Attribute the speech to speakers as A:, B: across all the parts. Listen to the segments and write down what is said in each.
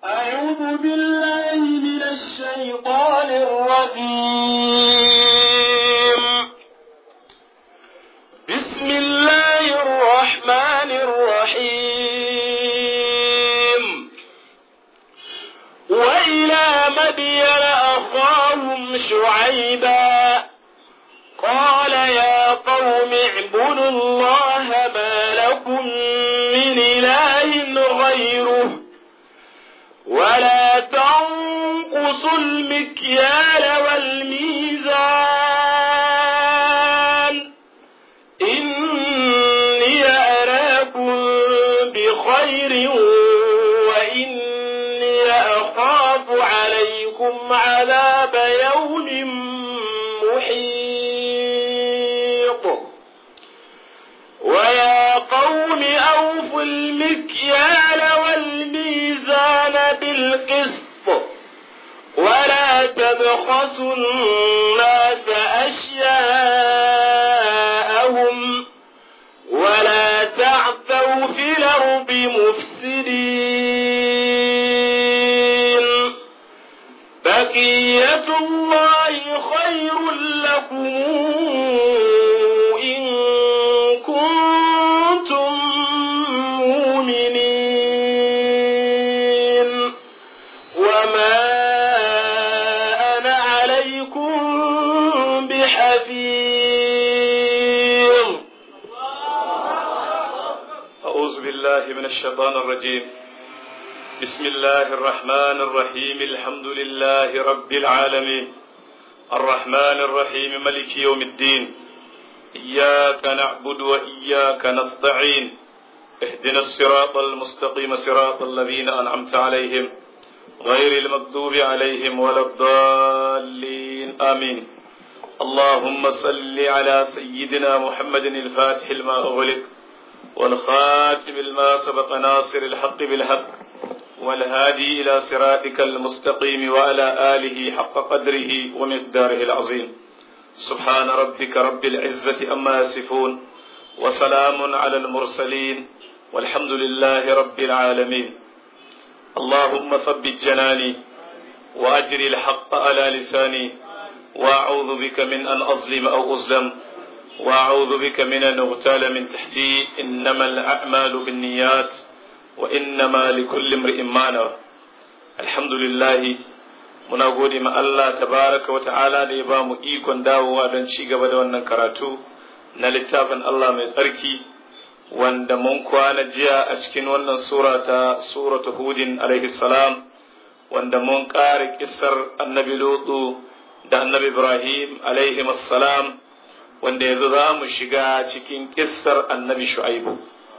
A: أعوذ بالله من الشيطان الرجيم بسم الله الرحمن الرحيم وإلى مدين أخاهم شعيبا قال يا قوم اعبدوا الله ما لكم من إله غيره ولا تنقصوا المكيال والميزان إني أراكم بخير وإني أخاف عليكم عذاب يوم محيط ويا قوم أوفوا المكيال والميزان بالقسط ولا تبخسوا الناس أشياءهم ولا تعثوا في الأرض مفسدين بقية الله خير لكم إن كنتم مؤمنين وما أنا عليكم بحفيظ
B: أعوذ بالله من الشيطان الرجيم بسم الله الرحمن الرحيم الحمد لله رب العالمين الرحمن الرحيم ملك يوم الدين إياك نعبد وإياك نستعين اهدنا الصراط المستقيم صراط الذين أنعمت عليهم غير المغضوب عليهم ولا الضالين آمين اللهم صل على سيدنا محمد الفاتح لما أغلق والخاتم لما سبق ناصر الحق بالحق والهادي إلى صراطك المستقيم وعلى آله حق قدره ومقداره العظيم سبحان ربك رب العزة أما يصفون وسلام على المرسلين والحمد لله رب العالمين اللهم ثبت جناني وأجر الحق على لساني وأعوذ بك من أن أظلم أو أظلم وأعوذ بك من أن أغتال من تحتي إنما الأعمال بالنيات وإنما لكل امرئ ما نوى الحمد لله muna gode ma Allah tabaraka wa ta'ala da ya ba mu ikon dawowa don ci gaba da wannan karatu na littafin Allah mai tsarki wanda mun kwana jiya a cikin wannan sura ta suratu hudin alaihi salam wanda mun ƙara kissar annabi lutu da annabi ibrahim alaihi salam wanda yanzu za mu shiga cikin kissar annabi shu'aibu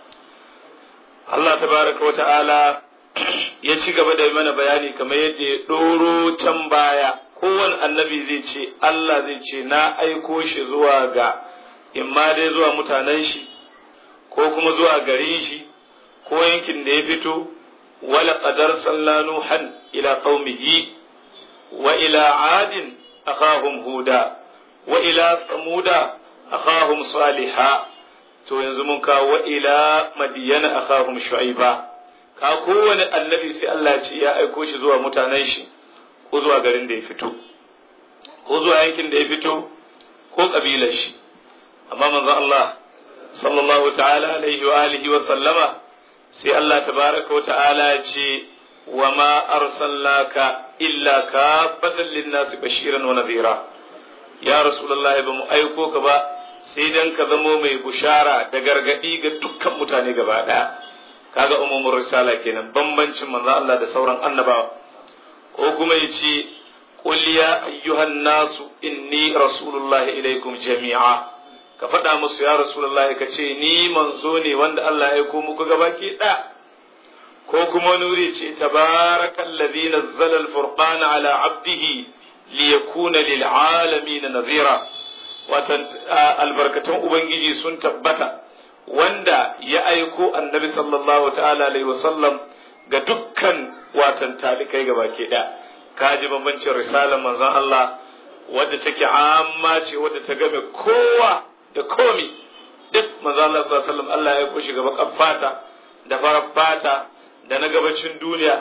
B: Allah tabaraka wa ta'ala ya ci gaba da mana bayani kamar yadda ya ɗoro can baya kowane annabi zai ce Allah zai ce na aiko shi zuwa ga imma dai zuwa mutanen shi ko kuma zuwa garin shi ko yankin da ya fito wala qadar sallanu han ila qaumihi wa ila adin akhahum huda wa ila samuda akhahum salihah to yanzu mun kawo wa ila madiyana akhahum shu'aiba ka kowane annabi sai Allah ce ya aiko shi zuwa mutanen shi ko zuwa garin da ya fito ko zuwa yankin da ya fito ko kabilar shi amma manzon Allah sallallahu ta'ala alaihi wa alihi wa sallama sai Allah tabaraka wa ta'ala ya ce wa ma arsalnaka illa kafatan lin-nasi bashiran wa nadhira ya rasulullahi ba mu aiko ka ba sai dan ka zamo mai bushara da gargadi ga dukkan mutane gaba daya kaga umumin risala kenan bambancin manzo Allah da sauran annabawa ko kuma yace qul ya ayyuhan nasu inni rasulullahi ilaikum jami'a ka faɗa musu ya rasulullahi ka ce ni manzo ne wanda Allah ya aiko muku gabaki ɗaya ko kuma nuri ce tabarakallazi nazzala al-furqana ala abdihi liyakuna lil alamin nadhira watan albarkatun ubangiji sun tabbata wanda ya aiko annabi sallallahu ta'ala alaihi wasallam ga dukkan watan talikai gaba ke da kaji bambancin risalar manzon Allah wadda take amma ce wadda ta game kowa da komi duk manzon Allah sallallahu alaihi wasallam Allah ya aiko shi gaba fata da farar fata da na gabacin duniya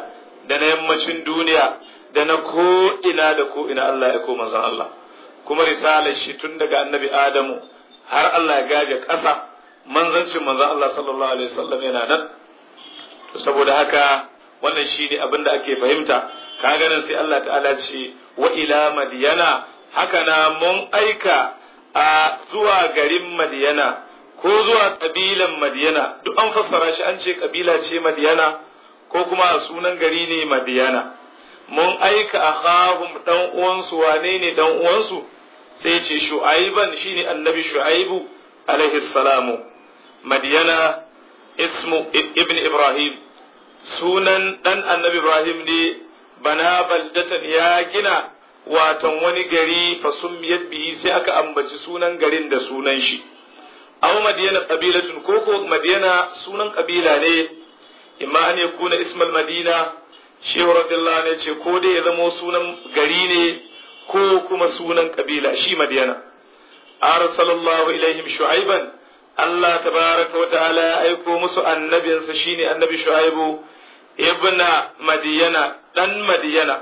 B: da na yammacin duniya da na ko ina da ko ina Allah ya ko manzon Allah kuma risalar shi tun daga annabi Adamu har Allah ya gaje ƙasa manzancin manzon Allah sallallahu alaihi wasallam yana nan to saboda haka wannan shine abin da ake fahimta ka ganin sai Allah ta'ala ce wa ila madiyana haka na mun aika a zuwa garin madiyana ko zuwa kabilan madiyana duk an fassara shi an ce kabila ce madiyana ko kuma a sunan gari ne madiyana mun aika akhahum dan uwansu wane ne dan uwansu sai ce shu'aiban shine annabi shu'aibu alaihi salamu madiyana ismu ibn ibrahim sunan dan annabi ibrahim ne bana baldatan ya gina watan wani gari fasumiyat bihi sai aka ambaci sunan garin da sunan shi aw madiyana qabilatun ko ko madiyana sunan kabila ne imma an yakuna ismal madina shehu radiyallahu ne ce ko dai ya zamo sunan gari ne ko kuma sunan kabila shi madiyana arsalallahu ilaihim shu'aiban Allah tabaraka wa ta'ala ya aiko musu annabinsa shine annabi shu'aibu ibna madiyana dan madiyana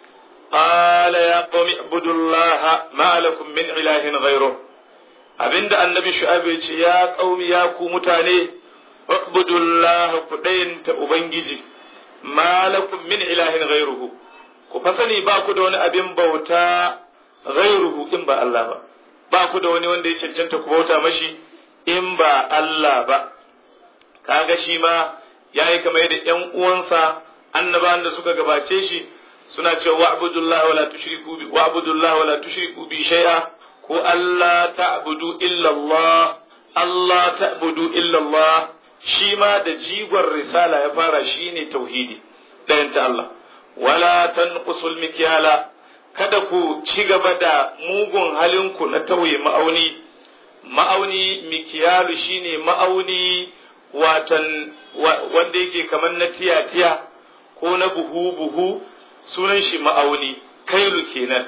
B: قال يا قوم اعبدوا الله ما لكم من إله غيره abinda annabi shu'aib ya ce ya qaumi ya ku mutane ubudullah ku dayanta ubangiji malakum min ilahin ghairuhu ku fasani ba ku da wani abin bauta ghairuhu in ba Allah ba ba ku da wani wanda ya cancanta ku bauta mashi in ba Allah ba kaga shi ma yayi kamar da ƴan uwansa annabawan da suka gabace shi suna cewa wa'budullahi wala tushriku bi wa'budullahi wala tushriku bi shay'a ko Allah ta'budu illa Allah Allah ta'budu illa Allah shi ma da jigon risala ya fara shine tauhidi ɗayan ta Allah wala tanqusul mikyala kada ku ci gaba da mugun halinku na tauye ma'auni ma'auni mikiyalu shine ma'auni watan wanda yake kamar na tiya-tiya ko na buhu-buhu sunan shi ma'auni kailu kenan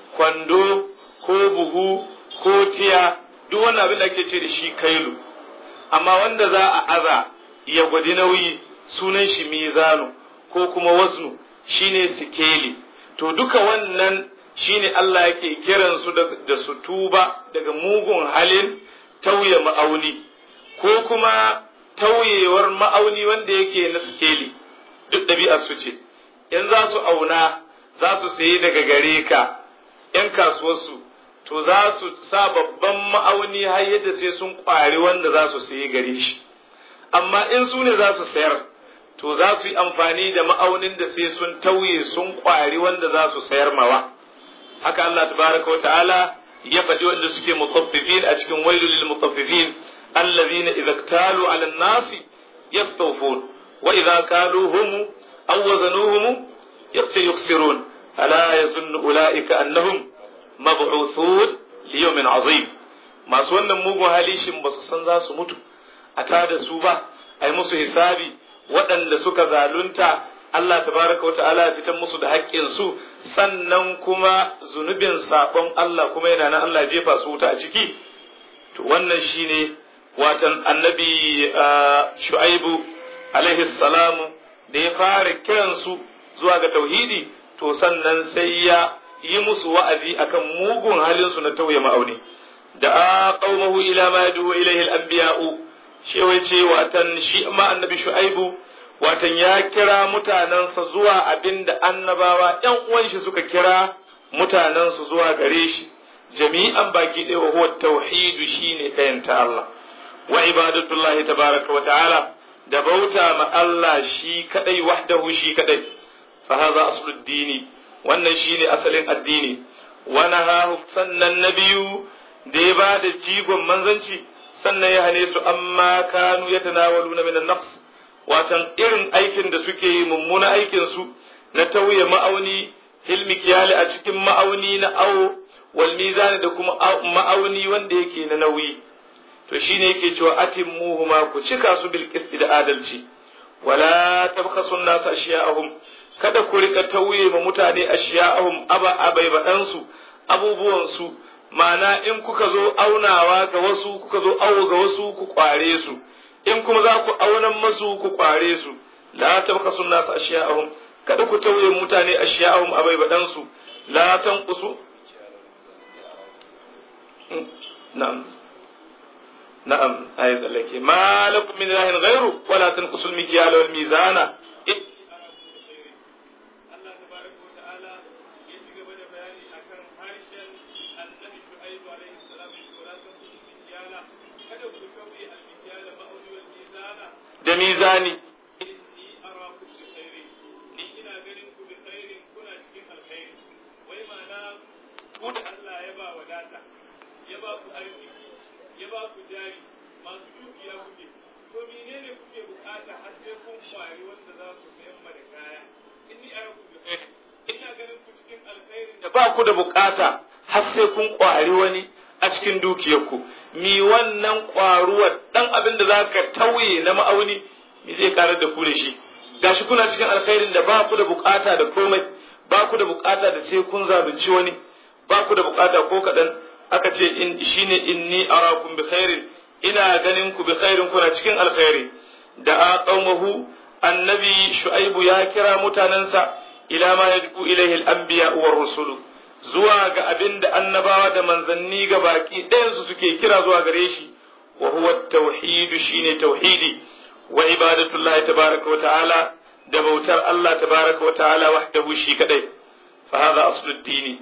B: kwando ko buhu ko tiya duk wannan abin da ake ce da shi kailu amma wanda za a aza ya gwadi nauyi sunan shi mizanu ko kuma waznu shine sikeli to duka wannan shine Allah yake kiran su da su tuba daga mugun halin tauye ma'auni ko kuma tauyewar ma'auni wanda yake na sikeli duk ɗabi'ar su ce in za su auna za su sayi daga gare ka ‘yan kasuwarsu to za su sa babban ma'auni har yadda sai sun ƙwari wanda za su sayi gare shi amma in su ne za su sayar to za su yi amfani da ma'aunin da sai sun tauye sun ƙwari wanda za su sayar mawa haka Allah tabaraka wa ta'ala ya faɗi wanda suke mutaffifin a cikin wailul lil mutaffifin allazina idza iktalu 'ala an-nasi yastawfun wa idza kaluhum aw wazanuhum yukhsirun ala yazunnu ulaika annahum mab'uthun li yawmin 'azim masu wannan mugun hali shin ba su san za su mutu a tada su ba ai musu hisabi waɗanda suka zalunta Allah tabaraka wa ta'ala ya fitan musu da haƙƙin su sannan kuma zunubin sabon Allah kuma yana nan Allah jefa su wuta a ciki to wannan shine watan annabi Shu'aibu alaihi salamu da ya fara kiran su zuwa ga tauhidi to sannan sai ya yi musu wa'azi akan mugun halin su na tauye ma'auni da a qaumahu ila ma yadu ilaihi al-anbiya'u shi ce watan shi ma annabi Shu'aibu watan ya kira mutanensa zuwa abin da annabawa ‘yan uwan shi suka kira mutanensu zuwa gare shi, jami'an baki ɗaya wa huwa tauhidu shi ne ɗayanta Allah, wa ibadatullahi tabaraka wa ta'ala da bauta ma Allah shi kaɗai wahdahu shi kaɗai, fa haza aslud dini wannan shi ne asalin addini, wani hahu sannan na biyu da ya ba da jigon manzanci sannan ya hane su amma kanu ya tanawalu na minan nafs watan irin aikin da suke yi mummuna aikin su na tauye ma'auni hilmi kiyali a cikin ma'auni na awo wal mizani da kuma ma'auni wanda yake na nauyi to shine yake cewa atimmuhuma ku cika su bil qisti da adalci wala tabkhasu an-nas ashiya'ahum kada ku rika tauye ma mutane ashiya'ahum aba abai badan su abubuwan su ma'ana in kuka zo aunawa ga wasu kuka zo awo ga wasu ku kware su in kuma za ku aunan masu ku kware su la tabkasu nas ashiya'ahum kada ku tauye mutane ashiya'ahum abaibadan su la tanqusu na'am na'am ayi tsallake ma lakum min ilahin ghairu wala tanqusu al-mikyala wal mizana
C: Allah tabaraka wa ta'ala ya ci gaba da bayani akan harshen annabi Shu'aibu alaihi salam wa la tanqusu al-mikyala kada ku tauye al-mikyala ma'auni wal mizana
B: da mizani
C: inni arakum bi khairin ni ina ganin ku bi khairin kuna cikin alkhairi wai ma'ana ku da Allah ya ba wadata ya ba ku arziki ya ba ku jari masu dukiya kuke to menene kuke bukata har sai kun kwari wanda za ku sayan ma da kaya inni arakum bi khairin ina ganin ku cikin alkhairin
B: da ba ku da bukata har sai kun kwari wani a cikin dukiyarku mi wannan kwaruwar dan abin da zaka tauye na ma'auni mi zai karar da ku da shi gashi kuna cikin alkhairin da ba ku da bukata da komai ba ku da bukata da sai kun zalunci wani ba ku da bukata ko kaɗan aka ce in shine inni arakum bi khairin ina ganin ku bi khairin kuna cikin alkhairi da a qaumahu annabi shu'aibu ya kira mutanensa ila ma yadku ilaihi al-anbiya war rusulu zuwa ga abin da annabawa da manzanni ga baki ɗayansu suke kira zuwa gare shi wa huwa tauhidu shine tauhidi wa ibadatullahi tabaraka wa ta'ala da bautar Allah tabaraka wa ta'ala wahdahu shi kadai fa hadha aslu dini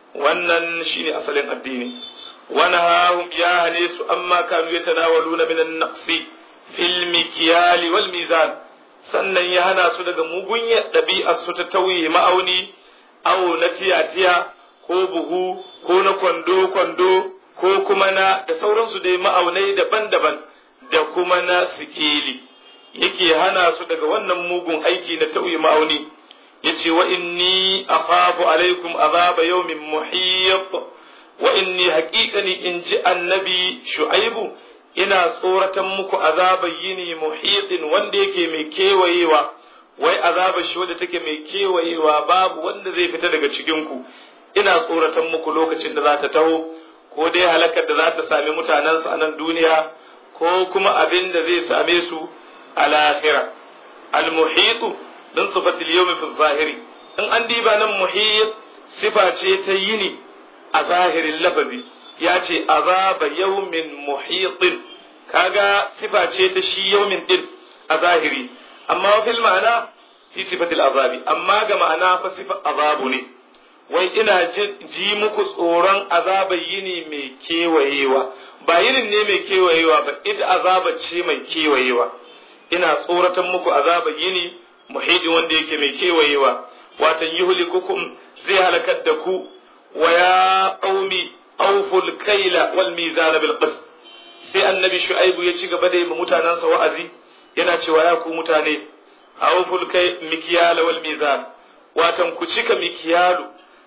B: wannan shine asalin addini wa nahahum ya hane su amma kanu yatanawaluna min an-naqsi fil mikyal wal mizan sannan ya hana su daga mugunyar ɗabi'ar su ta tauye ma'auni awo na tiya-tiya ko buhu ko na kwando-kwando ko kuma na da sauransu dai ma'aunai daban-daban da kuma na sikeli yake hana su daga wannan mugun aiki na tauye ma'auni yace wa inni akhafu alaikum azaba yawmin muhiyyat wa inni haqiqani in ji annabi shu'aibu ina tsoratan muku azabar yini muhitin wanda yake mai kewayewa wai azabar shi wadda take mai kewayewa babu wanda zai fita daga cikin ku ina tsoratan muku lokacin da za ta taho ko dai halakar da za ta sami mutanensu a nan duniya ko kuma abin da zai same su a lahira al-muhitu din sifatil yawmi fi zahiri in an diba nan muhit sifa ce ta yini a zahirin lafazi ya ce azaba yawmin muhitin kaga sifa ce ta shi yawmin din a zahiri amma fil ma'ana fi sifatil azabi amma ga ma'ana fa sifa azabu ne wai ina ji muku tsoron azabar yini mai kewayewa ba yinin ne mai kewayewa ba ita azaba ce mai kewayewa ina tsoratan muku azabar yini muhidin wanda yake mai kewayewa watan yuhlikukum zai halakar da ku wa ya qaumi awful kaila wal mizan bil qist sai annabi shu'aibu ya ci gaba da yi mutanansa wa'azi yana cewa ya ku mutane awful kai mikyala wal mizan watan ku cika mikyalu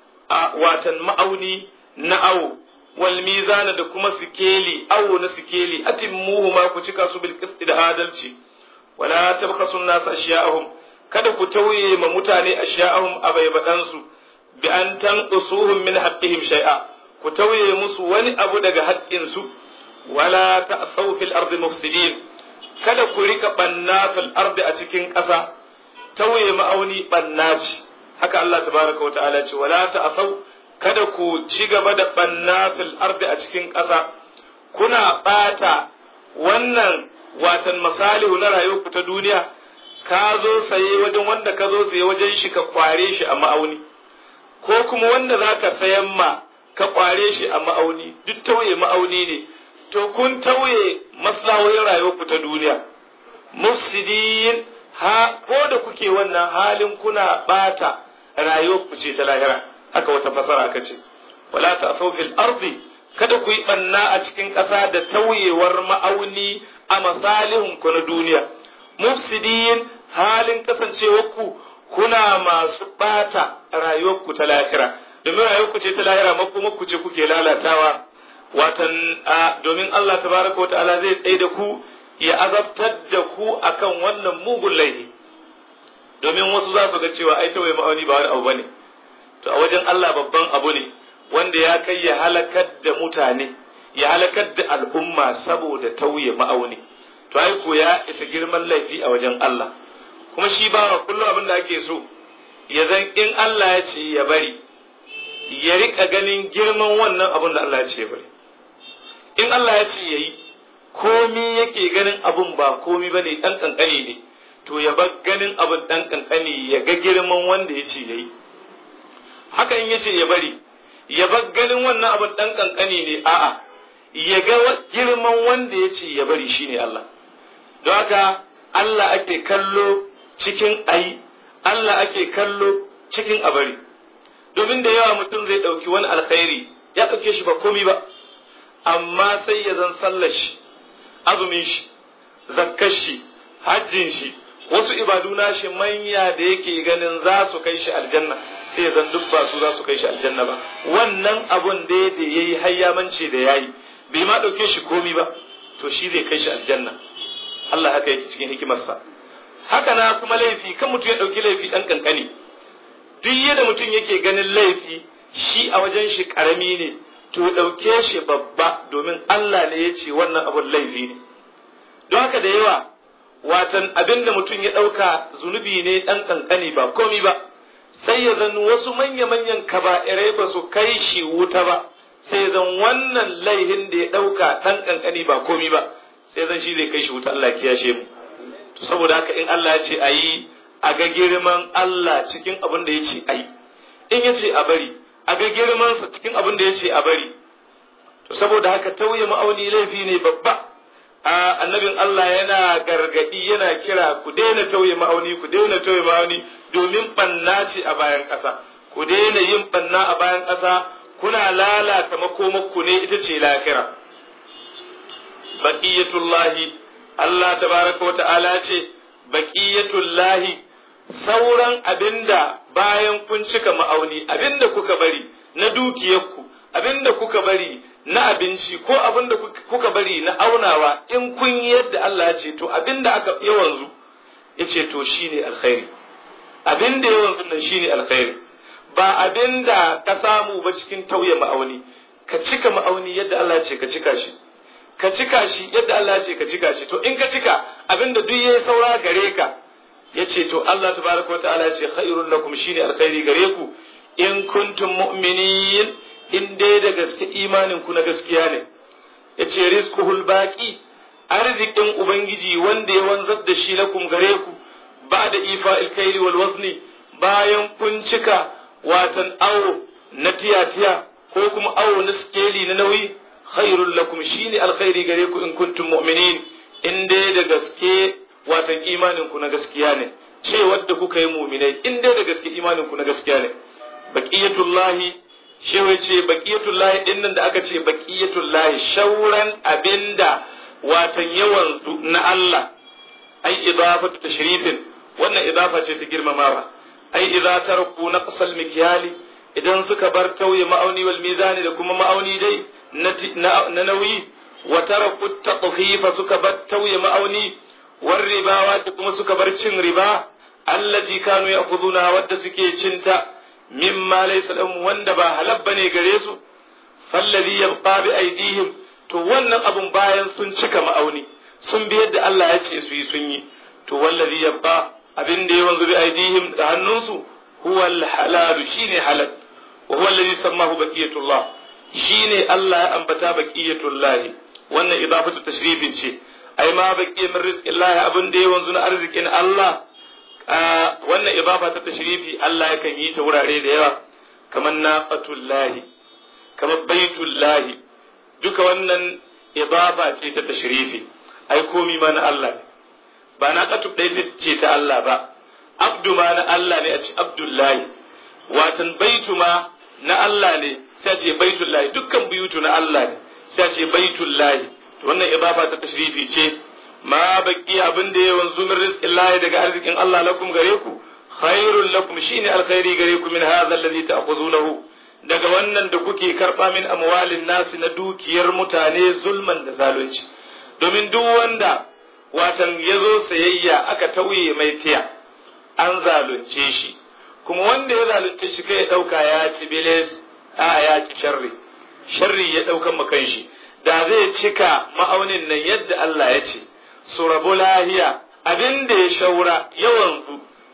B: a watan ma'auni na awo wal mizana da kuma sikeli awo na sikeli atimmuhu ma ku cika su bil qist da adalci wala tabkhasu an-nas ashya'ahum kada ku tauye ma mutane ashya'ahum abaibadan su bi an tanqusuhum min haqqihim shay'a ku tauye musu wani abu daga haƙƙin su wala ta'thaw fil ardi mufsidin kada ku rika banna fil ardi a cikin ƙasa tauye ma'auni banna ce haka Allah tabaraka wa ta'ala ce wala ta'thaw kada ku ci gaba da banna fil ardi a cikin ƙasa kuna bata wannan watan masalihu na rayuwarku ta duniya ka zo saye wajen wanda ka zo saye wajen shi ka kware shi a ma'auni ko kuma wanda za ka sayan ma ka kware shi a ma'auni duk tauye ma'auni ne to kun tauye maslahohin rayuwarku ta duniya mufsidin ha ko da kuke wannan halin kuna bata rayuwarku ce ta lahira haka wata fasara aka ce wala ta'thaw fil ardi kada ku yi banna a cikin ƙasa da tauyewar ma'auni a masalihun ku na duniya mufsidin halin kasancewarku kuna masu ɓata rayuwarku ta lahira domin rayuwarku ce ta lahira makomarku ce kuke lalatawa watan domin Allah tabaraka wata'ala zai tsaye da ku ya azabtar da ku akan wannan mugun laifi domin wasu za su ga cewa ai tawaye ma'auni ba wani abu bane to a wajen Allah babban abu ne wanda ya kai ya halakar da mutane ya halakar da al'umma saboda tauye ma'auni to ai ko ya isa girman laifi a wajen Allah kuma shi ba kullum abin da ake so ya zan in Allah ya ce ya bari ya rika ganin girman wannan abun da Allah ya ce ya bari in Allah ya ce ya yi komi yake ganin abun ba komi ba ne ɗan ƙanƙani ne to ya bar ganin abun ɗan ƙanƙani ya ga girman wanda ya ce ya yi haka in ya ce ya bari ya bar ganin wannan abun ɗan ƙanƙani ne a'a ya ga girman wanda ya ce ya bari shine Allah don haka Allah ake kallo cikin ayi Allah ake kallo cikin abari domin da yawa mutum zai ɗauki wani alkhairi ya ɗauke shi ba komi ba amma sai ya zan sallar shi azumin shi zakkar shi hajjin shi wasu ibadu shi manya da yake ganin za su kai shi aljanna sai ya zan duk ba su za su kai shi aljanna ba wannan abun da ya yi hayyamanci da yayi bai ma ɗauke shi komi ba to shi zai kai shi aljanna Allah haka yake cikin hikimarsa haka na kuma laifi kan mutum ya ɗauki laifi ɗan ƙanƙani duk yadda mutum yake ganin laifi shi a wajen shi ƙarami ne to ɗauke shi babba domin Allah ne ya ce wannan abun laifi ne don haka da yawa watan abin da mutum ya ɗauka zunubi ne ɗan ƙanƙani ba komi ba sai ya zan wasu manya-manyan kaba'irai ba su kai shi wuta ba sai zan wannan laihin da ya ɗauka ɗan ƙanƙani ba komi ba sai zan shi zai kai shi wuta Allah kiyashe mu to saboda haka in Allah ya ce a yi a ga girman Allah cikin abin da ya ce a yi in ya ce a bari a ga girmansa cikin abin da ya ce a bari to saboda haka tauye ma'auni laifi ne babba a annabin Allah yana gargadi yana kira ku daina tauye ma'auni ku daina tauye ma'auni domin banna ce a bayan ƙasa ku daina yin banna a bayan ƙasa kuna lalata makomakku ne ita ce lahira baqiyatullahi Allah tabaraka wa ta'ala ce baqiyatullahi sauran abinda bayan kun cika ma'auni abinda kuka bari na dukiyarku abinda kuka bari na abinci ko abinda kuka bari na aunawa in kun yi yadda Allah ya ce to abinda aka yawanzu ya ce to shine alkhairi abinda yawanzu nan shine alkhairi ba abinda ka samu ba cikin tauye ma'auni ka cika ma'auni yadda Allah ya ce ka cika shi ka cika shi yadda Allah ya ce ka cika shi to in ka cika abinda duk yayi saura gare ka ya ce to Allah tabaraka wataala ya ce khairul lakum shine alkhairi gare ku in kuntum mu'minin in dai da gaske imanin ku na gaskiya ne ya ce rizquhul baqi arzikin ubangiji wanda ya wanzar da shi lakum gare ku ba da ifa alkaili wal wazni bayan kun cika watan awo na tiyatiya ko kuma awo na skeli na nauyi khairul lakum shine alkhairi gare ku in kuntum mu'minin in dai da gaske watan imanin ku na gaskiya ne ce wadda kuka yi mu'minai in dai da gaske imanin ku na gaskiya ne baqiyatullahi shewa ce baqiyatullahi din nan da aka ce baqiyatullahi shauran abinda watan yawan na Allah ai idafatu tashrifin wannan idafa ce ta girmamawa ai idza taraku naqsal mikyali idan suka bar tauye ma'auni wal mizani da kuma ma'auni dai na nauyi wa taraku taqfifa suka bar tauye ma'auni war ribawa da kuma suka bar cin riba allati kanu ya'khuduna wadda suke cinta mimma laysa lahum wanda ba halal bane gare su fallazi yabqa bi aidihim to wannan abun bayan sun cika ma'auni sun bi yadda Allah ya ce su yi sun yi to wallazi yabqa abin da ya wanzu bi aidihim da hannunsu huwa al-halal shine halal wa huwa allazi sammahu baqiyatullah shine Allah ya ambata baqiyatullah wannan idafatu tashrifin ce ai ma baqiya min rizqillah abin da ya wanzu na arzikin Allah wannan idafa ta tashrifi Allah yakan yi ta wurare da yawa kamar naqatullahi kamar baitullahi duka wannan idafa ce ta tashrifi ai komi ma na Allah ne ba na katub ɗaya ce ta Allah ba abdu ma na Allah ne a ce abdullahi watan baitu ma na Allah ne sai a ce baitullahi dukkan buyutu na Allah ne sai a ce baitullahi to wannan idafa ta tashrifi ce ma baki abin da ya wanzu min rizqin lahi daga arzikin Allah lakum gare ku khairul lakum shine alkhairi gare ku min hadha alladhi ta'khudunahu daga wannan da kuke karba min amwalin nasi na dukiyar mutane zulman da zalunci domin duk wanda watan ya zo sayayya aka tauye mai tiya an zalunce shi kuma wanda ya zalunce shi kai ya ɗauka ya ci bilis a ya ci sharri sharri ya ɗaukan makan shi da zai cika ma'aunin nan yadda Allah ya ce su rabu lahiya abin da ya shaura yawan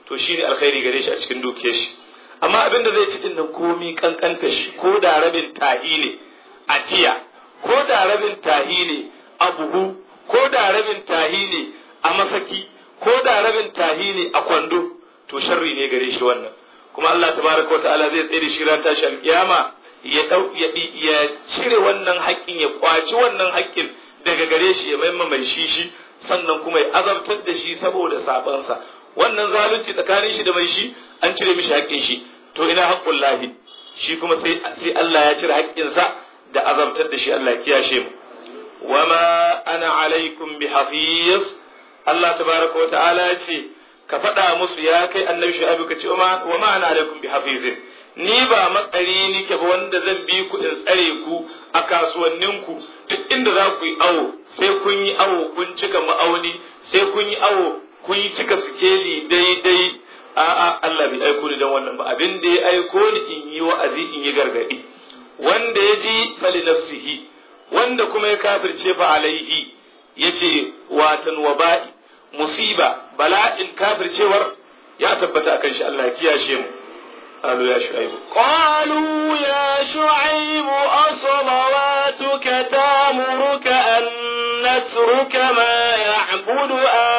B: to shine alkhairi gare shi a cikin dukiyar shi amma abin da zai ci din nan komi kankanta shi ko da rabin tahi ne a tiya ko da rabin tahi ne a buhu ko da rabin tahi ne a masaki ko da rabin tahi ne a kwando to sharri ne gare shi wannan kuma Allah tabaraka wa ta'ala zai tsaye da shi ran tashi alkiyama ya dau ya ya cire wannan haƙƙin ya kwaci wannan haƙƙin daga gare shi ya maimma mai shi shi sannan kuma ya azabtar da shi saboda sabansa wannan zalunci tsakanin shi da mai shi an cire mishi haƙƙin shi to ina haƙƙun lahi shi kuma sai sai Allah ya cire haƙƙinsa da azabtar da shi Allah ya kiyashe mu wama ana alaikum bi hafiz Allah tabaraka wa ta'ala ya ce ka faɗa musu ya kai annabi shu'aibu ka ce wa ma ana alaikum bi hafizin ni ba matsari nike ba wanda zan bi ku in tsare ku a kasuwanninku duk inda za ku yi awo sai kun yi awo kun cika ma'auni sai kun yi awo kun yi cika sikeli daidai a'a Allah bai aiko ni dan wannan ba abin da ya aiko ni in yi wa'azi in yi gargadi wanda ya ji fali nafsihi wanda kuma ya kafirce fa alaihi yace watan waba'i musiba bala'in kafircewar ya tabbata akan shi Allah ya kiyashe mu قالوا يا شعيب
A: قالوا يا شعيب أصلواتك تامرك أن نترك ما يعبد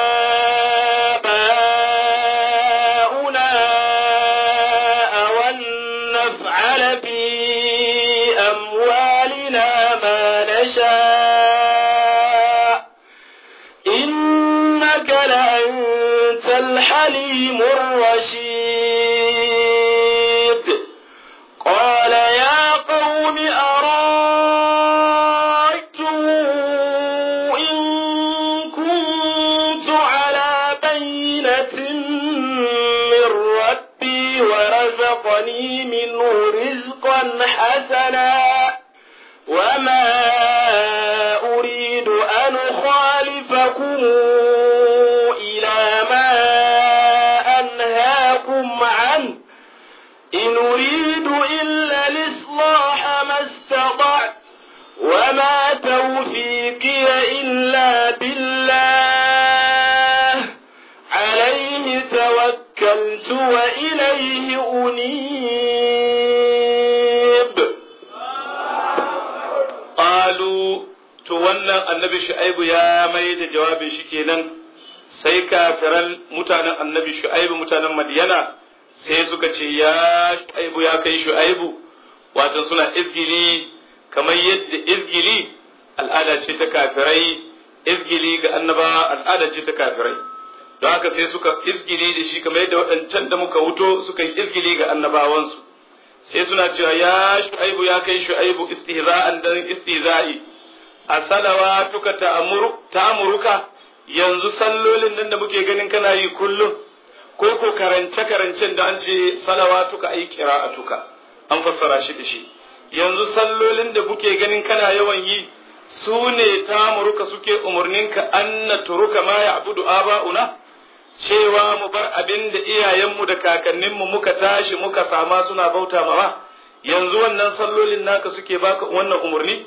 A: آباؤنا أو أن نفعل في أموالنا ما نشاء إنك لأنت الحليم الرشيد قال يا قوم أرأيتم إن كنت على بينة من ربي ورزقني منه رزقا حسنا وما أريد أن أخالفكم إلى ما أنهاكم عنه إن أريد إلا الإصلاح ما استطعت وما توفيقي إلا بالله عليه توكلت وإليه أنيب
B: qalu to wannan annabi shu'aibu ya mai da jawabin shi kenan sai kafiran mutanen annabi shu'aibu mutanen madiyana sai suka ce ya shu'aibu ya kai shu'aibu wato suna izgili kamar yadda izgili al'ada ce ta kafirai izgili ga annaba al'ada ce ta kafirai don haka sai suka izgili da shi kamar yadda waɗancan da muka wuto suka yi izgili ga annabawansu sai suna cewa ya shu'aibu ya kai shu'aibu istihza'an dan istihza'i a salawatuka ta'amuru ta'amuruka yanzu sallolin nan da muke ganin kana yi kullum ko ko karance karancen da an ce salawatuka ai qira'atuka an fassara shi da shi yanzu sallolin da muke ganin kana yawan yi su ne ta'amuruka suke umurninka an turuka ma ya'budu aba'una cewa mu bar abin da iyayenmu da kakanninmu muka tashi muka sama suna bauta mawa yanzu wannan sallolin naka suke baka wannan umarni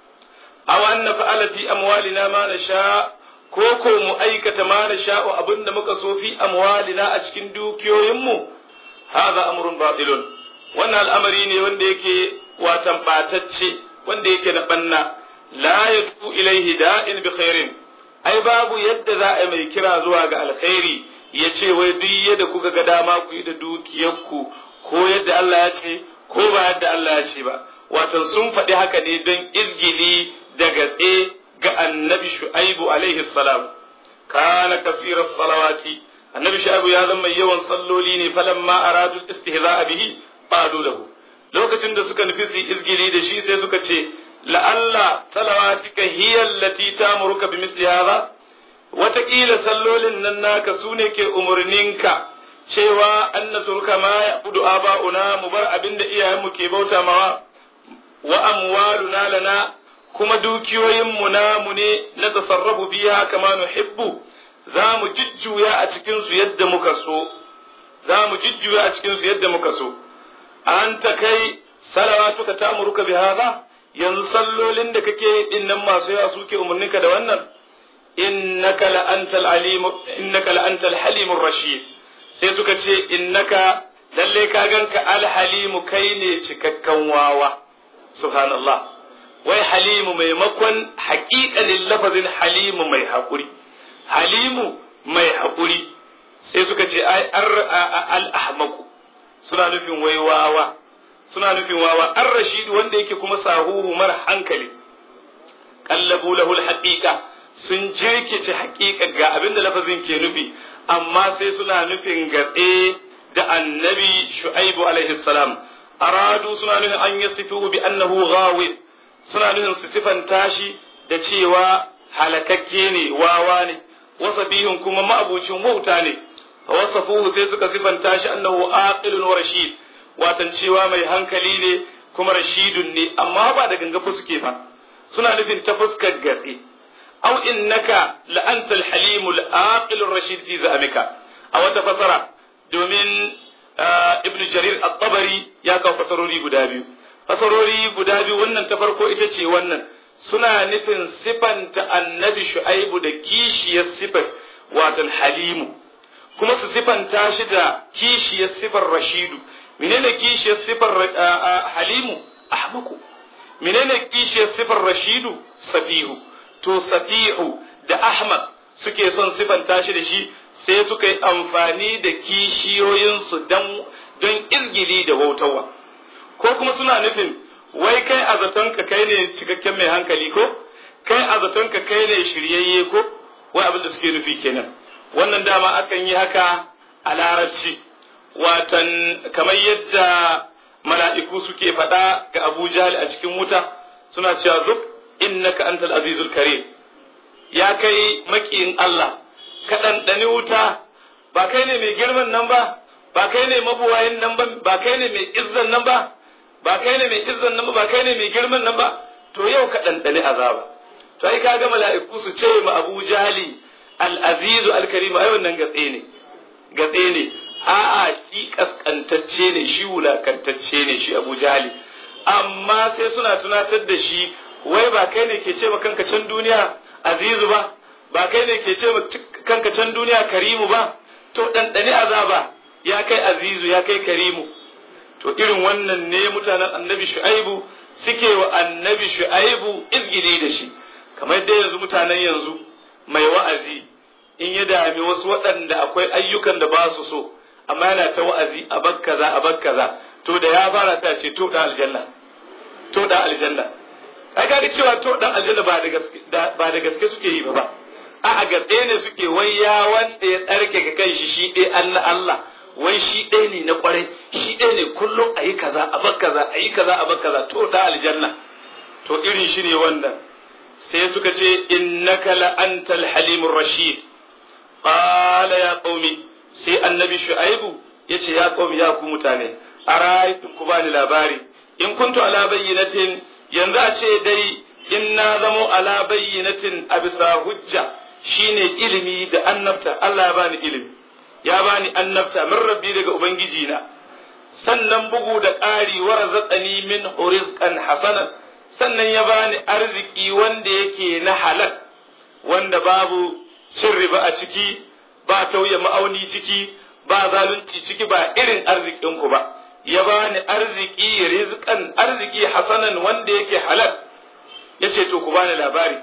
B: aw an nafa'ala fi amwalina ma nasha ko ko mu aikata ma nasha abin da muka so fi amwalina a cikin dukiyoyinmu hadha amrun batilun wannan al'amari ne wanda yake watan batacce wanda yake na banna la yadu ilaihi da'in bi khairin ai babu yadda za a mai kira zuwa ga alkhairi ya ce wai duk yadda kuka ga dama ku yi da dukiyarku ko yadda Allah ya ce ko ba yadda Allah ya ce ba watan sun faɗi haka ne don izgili da gatse ga annabi shu'aibu alaihi salam kana kasirar salawati annabi shu'aibu ya zama yawan salloli ne falamma aradu istihza'a bihi qalu lahu lokacin da suka nufi su izgili da shi sai suka ce la'alla salawatika hiya allati tamuruka bi misli hadha wataƙila sallolin nan naka su ne ke umarninka cewa an na turka ma ya budu aba'una mu bar abin da iyayenmu ke bauta mawa wa amwaluna lana kuma dukiyoyinmu namu ne na tasarrafu biya kama nuhibbu za mu jujjuya a cikin su yadda muka so za mu jujjuya a cikin su yadda muka so an ta kai salawatuka ta'muruka bi hadha yanzu sallolin da kake din nan masu yawa suke umarninka da wannan innaka la antal alim innaka la antal halimur rashid sai suka ce innaka lalle ka ganka alhalimu kai ne cikakken wawa subhanallah wai halimu maimakon haƙiƙanin lafazin halimu mai haƙuri halimu mai haƙuri sai suka ce ai al-ahmaku suna nufin wai wawa suna nufin wawa an rashid wanda yake kuma sahuhu mara hankali kallabu lahul haqiqa sun jirkice haƙiƙa ga abinda lafazin ke nufi amma sai suna nufin gatse da annabi shu'aibu alaihi salam aradu suna nufin an yasifu bi annahu ghawi suna nufin su sifanta shi da cewa halakakke ne wawa ne wasafihun kuma ma'abucin wauta ne wasafuhu sai suka sifanta shi annahu aqilun wa rashid watan cewa mai hankali ne kuma rashidun ne amma ba da gangafa suke ba suna nufin ta fuskar gatse aw innaka la anta al-halim al-aqil ar-rashid fi za'amika a wata fasara domin ibn jarir at-tabari ya kawo fasarori guda biyu fasarori guda biyu wannan ta farko ita ce wannan suna nufin sifanta annabi shu'aibu da kishiyar sifar watan halimu kuma su sifanta shi da kishiyar sifar rashidu menene kishiyar sifar halimu ahmaku menene kishiyar sifar rashidu safihu to safihu da ahmad suke son sifanta shi da shi sai suka yi amfani da kishiyoyinsu don don izgili da wautawa ko kuma suna nufin wai kai a zatonka kai ne cikakken mai hankali ko kai a zatonka kai ne shiryayye ko wai abin da suke nufi kenan wannan dama akan yi haka a larabci watan kamar yadda mala'iku suke faɗa ga Abu Jahal a cikin wuta suna cewa zuk innaka antal azizul karim ya kai makiyin Allah ka ɗanɗani wuta ba kai ne mai girman nan ba ba kai ne mabuwayin nan ba ba kai ne mai izzan nan ba ba kai ne mai izzan nan ba ba kai ne mai girman nan ba to yau ka ɗanɗani azaba to ai kaga mala'iku su ce ma Abu Jahali al-azizu al-karim ai wannan gatse ne gatse ne a'a shi kaskantacce ne shi wulakantacce ne shi Abu Jahali amma sai suna tunatar da shi wai ba kai ne ke ce ma kanka can duniya azizu ba ba kai ne ke ce ma kanka can duniya karimu ba to ɗanɗani azaba ya kai azizu ya kai karimu to irin wannan ne mutanen annabi shu'aibu suke wa annabi shu'aibu izgili da shi kamar dai yanzu mutanen yanzu mai wa'azi in ya dami wasu waɗanda akwai ayyukan da ba su so amma yana ta wa'azi a bakkaza a bakkaza to da ya fara ta ce to da aljanna to da aljanna ai ga cewa to dan aljanna ba da gaske ba da gaske suke yi ba ba a a gatse ne suke wai ya wanda ya tsarke ga kai shi shi dai Allah Allah wai shi ɗaya ne na kwarai shi ɗaya ne kullum a yi kaza a bar kaza a yi kaza a bar kaza to da aljanna to irin shi ne wannan sai suka ce innaka la antal halimur rashid qala ya qaumi sai annabi shu'aibu yace ya qaumi ya ku mutane ara'aytum ku bani labari in kuntu ala bayyinatin yanzu a ce dai in na zamo ala bayyinatin a bisa hujja shine ilimi da annabta Allah ya bani ilimi ya bani annabta min rabbi daga ubangiji na sannan bugu da ƙari wa razaqani min rizqan hasanan sannan ya bani arziki wanda yake na halal wanda babu cin riba a ciki ba tauye ma'auni ciki ba zalunci ciki ba irin arzikin ku ba ya bani arziki rizqan arziki hasanan wanda yake halal yace to ku bani labari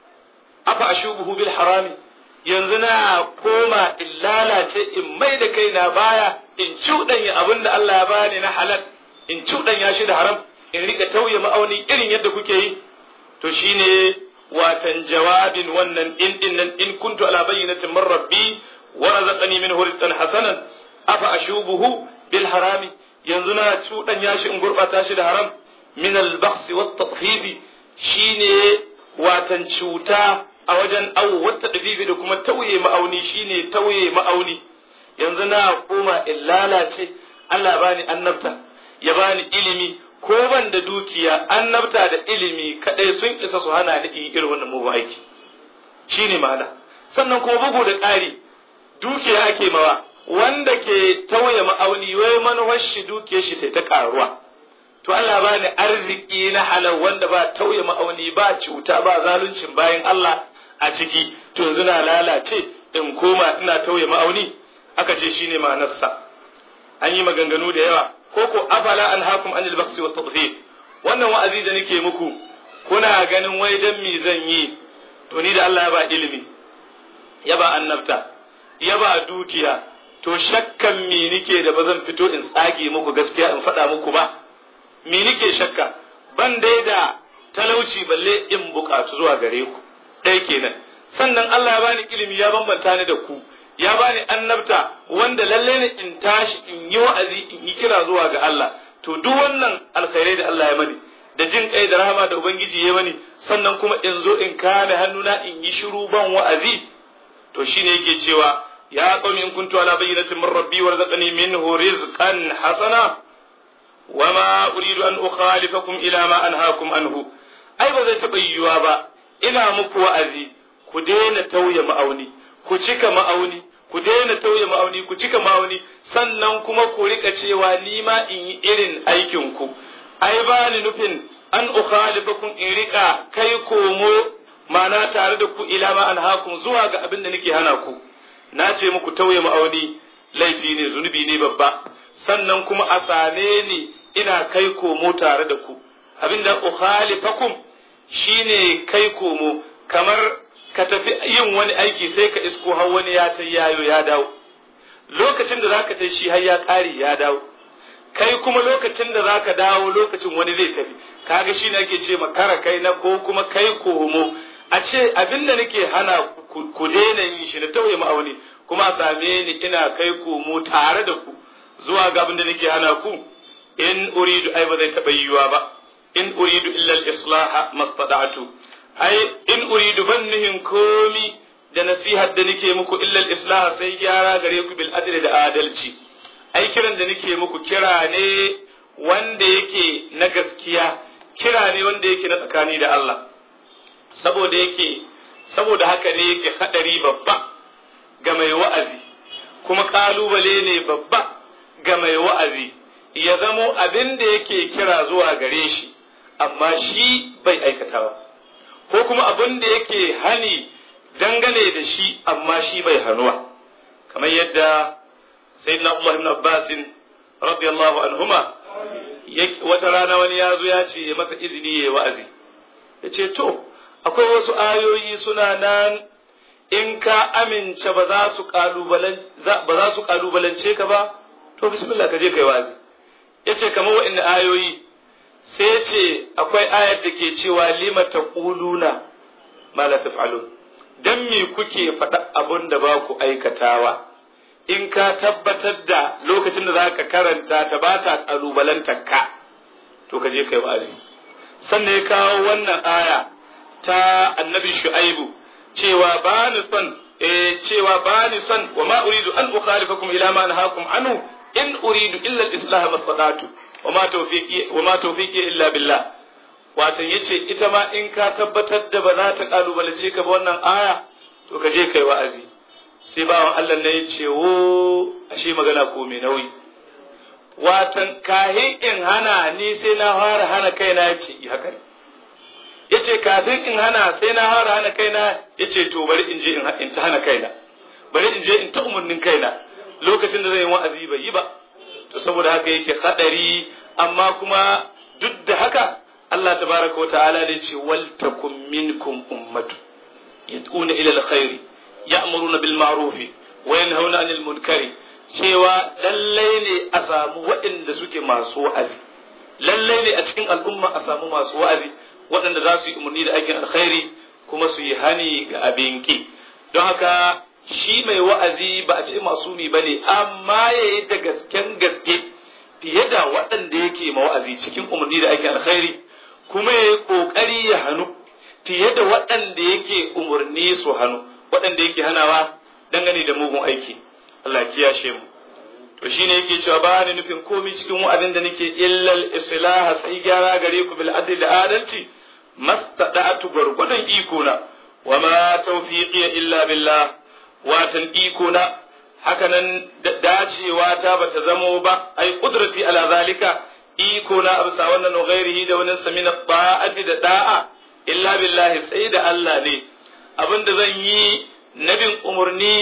B: afa ashubuhu bil harami yanzu na koma in lalace in mai da kaina baya in cuɗanya abin da Allah ya bani na halal in cuɗanya shi da haram in rika tauye ma'auni irin yadda kuke yi to shine watan jawabin wannan in din nan in kuntu ala bayyinatin min rabbi wa razaqani minhu rizqan hasanan afa ashubuhu bil harami yanzu na cuɗanya shi in gurɓata shi da haram min al bakhsi wat tatfifi shine watan cuta a wajen awo wata dabibi da kuma tauye ma'auni shine tauye ma'auni yanzu na koma in lalace Allah bani annabta ya bani ilimi ko ban da dukiya annabta da ilimi kadai sun isa su hana ni in irin wannan mugun aiki shine ma'ana sannan kuma bugu da ƙari dukiya ake mawa wanda ke tauye ma'auni wai manuwar shi dukiyar shi ta ƙaruwa to Allah ba ni arziki na halal wanda ba tauye ma'auni ba cuta ba zaluncin bayan Allah a ciki to yanzu na lalace in koma ina tauye ma'auni aka ce shine ma'anarsa an yi maganganu da yawa ko ko afala an hakum anil baksi wa tadfif wannan wa'azi da nake muku kuna ganin wai dan me zan yi to ni da Allah ya ba ilimi ya ba annabta ya ba dukiya to shakkan me nike da ba zan fito in tsage muku gaskiya in faɗa muku ba me nike shakka ban dai da talauci balle in bukatu zuwa gare ku ɗaya kenan sannan Allah ya bani ilimi ya bambanta ni da ku ya bani annabta wanda lalle ne in tashi in yi wa'azi in yi kira zuwa ga Allah to duk wannan alkhairai da Allah ya mani da jin kai da rahama da ubangiji ya mani sannan kuma in zo in kame hannuna in yi shiru ban wa'azi to shine yake cewa ya qawmi in kuntu ala bayyinatin min rabbi warzaqani minhu rizqan hasana wama uridu an ukhalifakum ila ma anhaakum anhu ai ba zai taɓa yiwuwa ba ina muku wa'azi ku daina tauye ma'auni ku cika ma'auni ku daina tauye ma'auni ku cika ma'auni sannan kuma ku rika cewa ni ma in yi irin aikin ku ai ba ni nufin an ukhalifakum in rika kai komo mana tare da ku ila ma anhaakum zuwa ga abin da nake hana ku na ce muku tauye ma'auni laifi ne zunubi ne babba sannan kuma a same ni ina kai komo tare da ku abinda ukhalifakum shine kai komo kamar ka tafi yin wani aiki sai ka isko har wani ya ta yayo ya dawo lokacin da zaka ta shi har ya kare ya dawo kai kuma lokacin da zaka dawo lokacin wani zai tafi kaga shine ake ce makara kai na ko kuma kai komo a ce abinda nake hana ku daina yin shi na tauye ma'auni kuma a same ni ina kai komo tare da ku zuwa ga abinda nake hana ku in uridu ai ba zai taɓa yiwuwa ba in uridu illa al-islaha mastada'tu ai in uridu bannihin komi da nasihar da nake muku illa al-islaha sai gyara gare ku bil adli da adalci ai kiran da nake muku kira ne wanda yake na gaskiya kira ne wanda yake na tsakani da Allah saboda yake saboda haka ne yake hadari babba ga mai wa'azi kuma kalubale ne babba ga mai wa'azi ya zamo abin da yake kira zuwa gare shi amma shi bai aikatawa ko kuma abin da yake hani dangane da shi amma shi bai hannuwa kamar yadda sayyidina Umar ibn Abbas radiyallahu anhuma wata rana wani ya zo ya ce ya masa izini ya wa'azi ya ce to akwai wasu ayoyi suna nan in ka amince ba za su kalubalance ka ba to bismillah ka je kai wa'azi ya ce kamar wa'in ayoyi sai ya ce akwai ayar da ke cewa lima ta ƙuluna ma la taf'alun dan me kuke faɗa abun da ba ku aikatawa in ka tabbatar da lokacin da za ka karanta ta ba ta ƙalubalantar ka to ka je kai wa'azi sannan ya kawo wannan aya ta annabi shu'aibu cewa ba ni son eh cewa ba ni son wa ma uridu an ukhalifakum ila ma nahakum anhu in uridu illa al-islah mastata'tu wa ma tawfiqi wa ma tawfiqi illa billah watan yace ita ma in ka tabbatar da ba za ta kalubalace ka ba wannan aya to ka je kai wa'azi sai bawan Allah ne yace wo ashe magana ko mai nauyi watan kahin in hana ni sai na fara hana kaina yace i haka ne yace kafin in hana sai na fara hana kaina yace to bari in je in ta hana kaina bari in je in ta umurnin kaina lokacin da zai yi wa'azi bai yi ba to saboda haka yake hadari amma kuma duk da haka Allah tabaraka wa ta'ala ne ce wal takum minkum ummatu yad'una ila alkhair ya'muruna bil ma'ruf wa yanhauna 'anil munkari cewa lallai ne a samu waɗanda suke masu wa'azi lallai ne a cikin al'umma a samu masu wa'azi waɗanda za su yi umarni da aikin alkhairi kuma su yi hani ga abin ki don haka shi mai wa'azi ba a ce masumi ba ne amma ya yi da gasken gaske fiye da waɗanda yake ma wa'azi cikin umarni da ake alkhairi kuma ya yi ƙoƙari ya hannu fiye da waɗanda yake umarni su hannu waɗanda yake hanawa dangane da mugun aiki Allah kiyashe mu to shine yake cewa ba ni nufin komai cikin wa'azin da nake illal islaha sai gyara gare ku bil adli da adalci mastada'atu gurgudun iko na wa ma tawfiqi illa billah watan iko na hakanan dacewa ta bata zamo ba ai kudrati ala zalika iko na absa wannan ghairihi da wannan samina ba'ati da da'a illa billahi sai da Allah ne abinda zan yi nabin umurni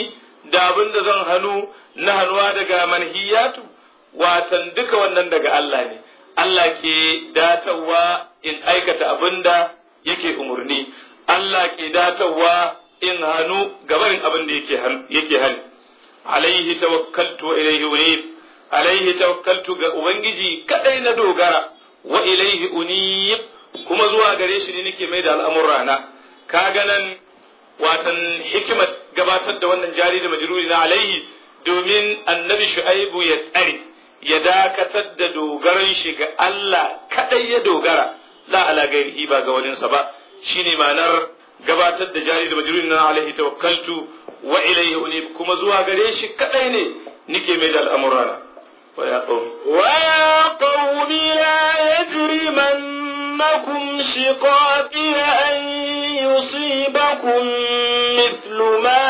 B: da abin da zan hannu na hannuwa daga manhiyatu watan duka wannan daga Allah ne Allah ke datarwa in aikata abin da yake umarni Allah ke datarwa in hannu gabarin abin da yake hali alaihi tawakkaltu wa ilaihi unib alaihi tawakkaltu ga ubangiji kadai na dogara wa ilaihi unib kuma zuwa gare shi ne nake mai da al'amurana kaga nan watan hikimar gabatar da wannan jari da majruri na alaihi domin annabi shu'aibu ya tsare ya dakatar da dogaran shi ga Allah kadai ya dogara la ala gairihi ba ga waninsa ba shine ma'anar gabatar da jari da majruri na alaihi tawakkaltu wa ilaihi unib kuma zuwa gare shi kadai ne nike mai da al'amurana wa ya qaumi
A: wa ya qaumi la yajrimannakum shiqaqi an yusibakum mithlu ma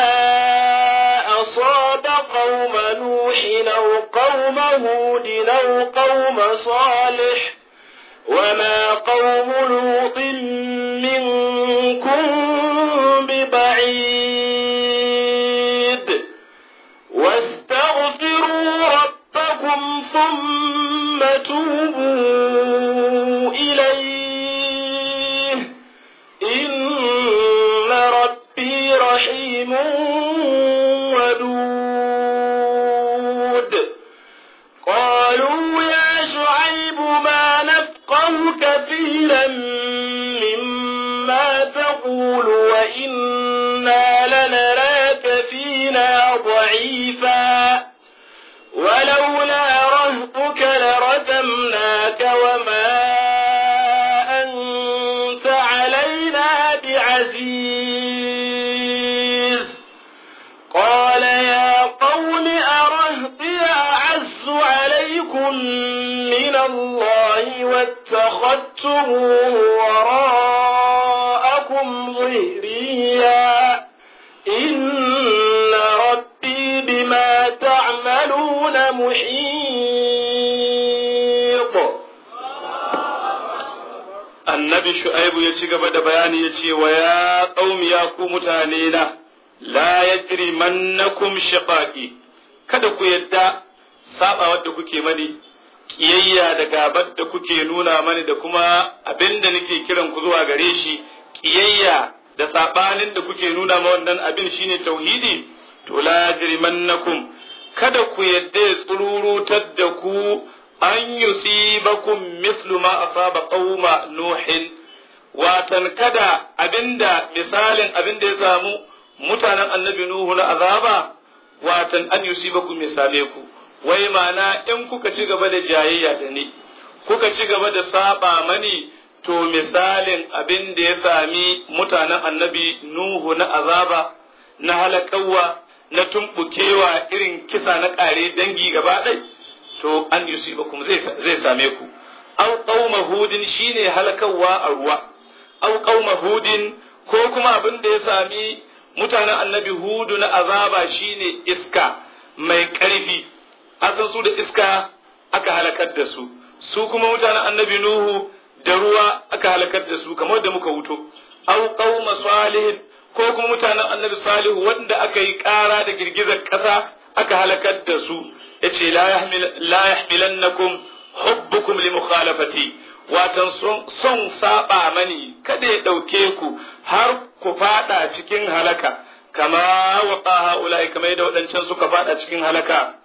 A: أصاب قوم نوح أو قوم هود أو قوم صالح وما قوم لوط منكم ببعيد واستغفروا ربكم ثم توبوا إليه إن ربي رحيم ودود قالوا يا شعيب ما نفقه كثيرا مما تقول وإنا لنراك فينا ضعيفا ولولا رهطك لرجمناك وما أنت علينا بعزيز قال يا قوم أرهطي أعز عليكم من الله واتخذتموه وراءكم ظهريا إن ربي بما تعملون محيط
B: annabi shu'aibu ya ci gaba da bayani ya ce wa ya qaumi ya ku mutane na la yajri mannakum shiqaqi kada ku yadda saba wadda kuke mani kiyayya da gabar da kuke nuna mani da kuma abinda nake kiran ku zuwa gare shi kiyayya da sabanin da kuke nuna ma wannan abin shine tauhidi to la yajri mannakum kada ku yadda ya tsururutar da ku an yusibakum mislu ma asaba qauma nuhin watan kada abinda misalin abinda ya samu mutanen annabi nuhu na azaba watan an yusibakum misale ku wai mana in kuka ci gaba da jayayya da ni kuka ci gaba da saba mani to misalin abin da ya sami mutanen annabi nuhu na azaba na halakawa na tumbukewa irin kisa na ƙare dangi gaba ɗai to an yusibakum zai zai same ku aw qauma hudin shine halakawa a ruwa aw qauma hudin ko kuma abin da ya sami mutanen annabi hudu na azaba shine iska mai ƙarfi asan su da iska aka halakar da su su kuma mutanen annabi nuhu da ruwa aka halakar da su kamar da muka wuto aw qauma salihin ko kuma mutanen annabi salihu wanda aka yi ƙara da girgizar ƙasa aka halakar da su yace la yahmil la yahmilannakum hubbukum li mukhalafati watan son saba mani kada ya dauke ku har ku fada cikin halaka kama waqa haula'i kamar yadda waɗancan suka fada cikin halaka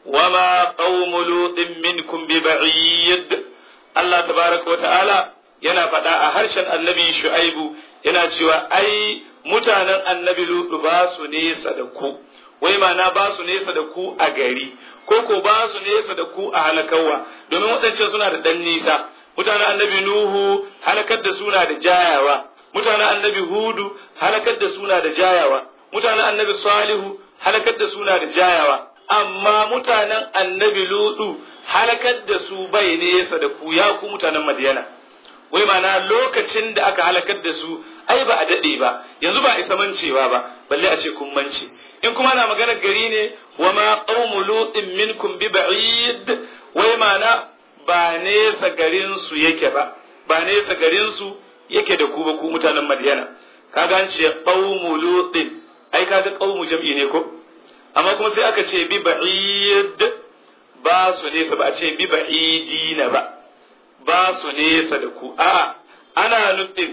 B: wama qaumu lutin minkum bi ba'id Allah tabaraka wata'ala yana faɗa a harshen annabi shu'aibu yana cewa ai mutanen annabi lutu ba su nesa da ku wai mana ba su nesa da ku a gari ko ko ba su nesa da ku a halakawa domin waɗancan suna da ɗan nisa mutanen annabi nuhu halakar da suna da jayawa mutanen annabi hudu halakar da suna da jayawa mutanen annabi salihu halakar da suna da jayawa amma mutanen annabi ludu halakar da su bai nesa da ku ya ku mutanen madiyana wai mana lokacin da aka halakar da su ai ba a daɗe ba yanzu ba a isa mancewa ba balle a ce kun mance in kuma na maganar gari ne wa ma qaumu lutin minkum bi ba'id wai mana ba nesa garin su yake ba ba nesa garin su yake da ku ba ku mutanen madiyana kaga an ce qaumu lutin ai kaga qaumu jam'i ne ko amma kuma sai aka ce bi ba'id ba su nesa ba a ce bi ba'idina ba ba su nesa da ku a ana nufin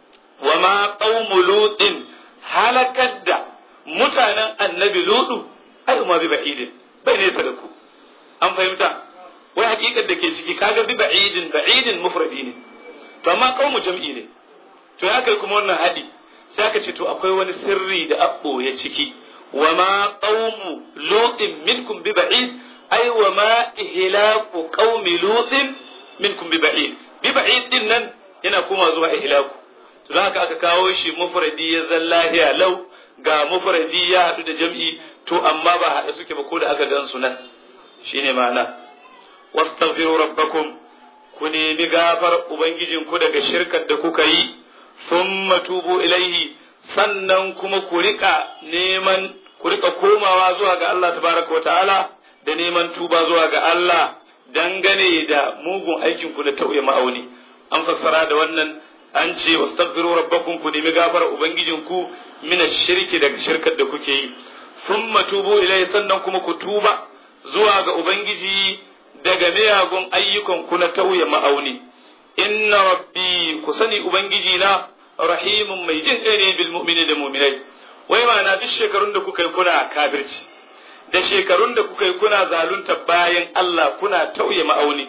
B: wa ma qaumu lutin halakar da mutanen annabi lutu ai ma bi ba'idin bai nesa da ku an fahimta wai hakikar da ke ciki kaga bi ba'idin ba'idin mufradi ne to amma qaumu jam'i ne to ya kai kuma wannan hadi sai aka ce to akwai wani sirri da abbo ya ciki wa ma qaumu lutin minkum bi ba'id ai wa ma ihlaku qaumi lutin minkum bi ba'id bi ba'id din nan yana kuma zuwa ihlaku to haka aka kawo shi mufradi ya zallahiya lau ga mufradi ya hadu da jam'i to amma ba hada suke ba ko da aka gan su nan shine ma'ana wastaghfiru rabbakum ku nemi gafar ubangijinku daga shirkar da kuka yi thumma tubu ilaihi sannan kuma ku rika neman ku rika komawa zuwa ga Allah tabaraka ta'ala da neman tuba zuwa ga Allah dangane da mugun aikin ku da tauye ma'auni an fassara da wannan an ce wastaghfiru rabbakum ku nemi gafar ubangijinku min shirki daga shirkar da kuke yi thumma tubu ilaihi sannan kuma ku tuba zuwa ga ubangiji daga miyagun ayyukan ku na tauye ma'auni inna rabbi ku sani ubangiji na rahimun mai jin ɗaya ne bil mu'mini da mu'minai wai ma'ana duk shekarun da kuka yi kuna kafirci da shekarun da kuka yi kuna zalunta bayan Allah kuna tauye ma'auni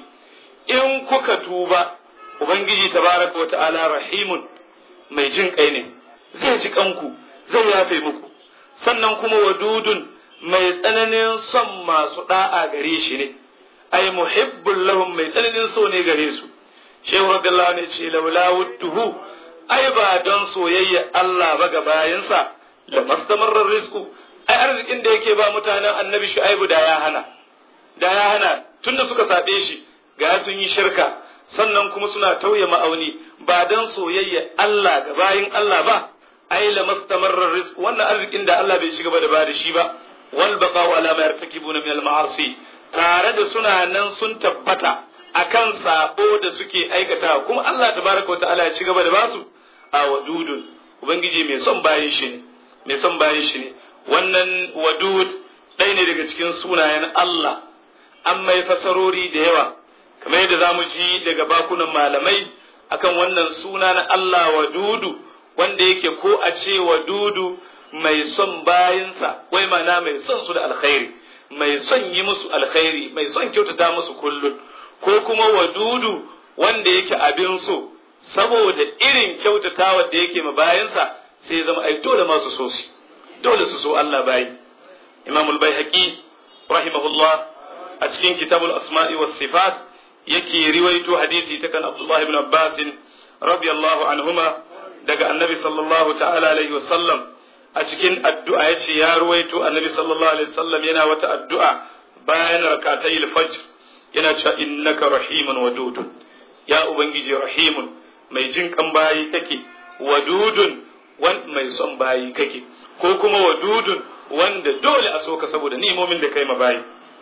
B: in kuka tuba ubangiji tabaraka wa ta'ala rahimun mai jin kai ne zai ji kanku zai yafe muku sannan kuma wadudun mai tsananin son masu da'a gare shi ne ai muhibbul lahum mai tsananin so ne gare su shehu radiyallahu ne ce laula wudduhu ai ba don soyayya Allah ba ga bayansa la mastamarra rizqu ai arzikin da yake ba mutanen annabi shu'aibu da ya hana da ya hana tunda suka sabe shi ga sun yi shirka sannan kuma suna tauye ma'auni ba don soyayya Allah ga bayin Allah ba ai la mastamarra rizqu wannan arzikin da Allah bai shiga ba da ba da shi ba wal baqa'u ala ma yartakibuna min al ma'asi tare da suna nan sun tabbata akan sabo da suke aikata kuma Allah tabaraka wa ta'ala ya ci gaba da basu a wadudun ubangiji mai son bayin shi ne mai son bayin shi ne wannan wadud ɗaya ne daga cikin sunayen Allah an mai fasarori da yawa kamar yadda zamu ji daga bakunan malamai akan wannan suna na Allah wadudu wanda yake ko a ce wadudu mai son bayinsa wai mana mai son su da alkhairi mai son yi musu alkhairi mai son kyautata musu kullum ko kuma wadudu wanda yake abin so saboda irin kyautatawa da yake ma bayansa sai zama ai dole masu so shi dole su so Allah bayi Imam al-Baihaqi rahimahullah a cikin kitabul asma'i was sifat yake riwaito hadisi ta kan Abdullah ibn Abbas radiyallahu anhuma daga annabi sallallahu ta'ala alaihi wasallam a cikin addu'a yace ya ruwaito annabi sallallahu alaihi wasallam yana wata addu'a bayan rakatai al-fajr yana cewa innaka rahimun wadudun ya ubangiji rahimun mai jin kan bayi kake wadudun wan mai son bayi kake ko kuma wadudun wanda dole a soka saboda ni'imomin da kai ma bayi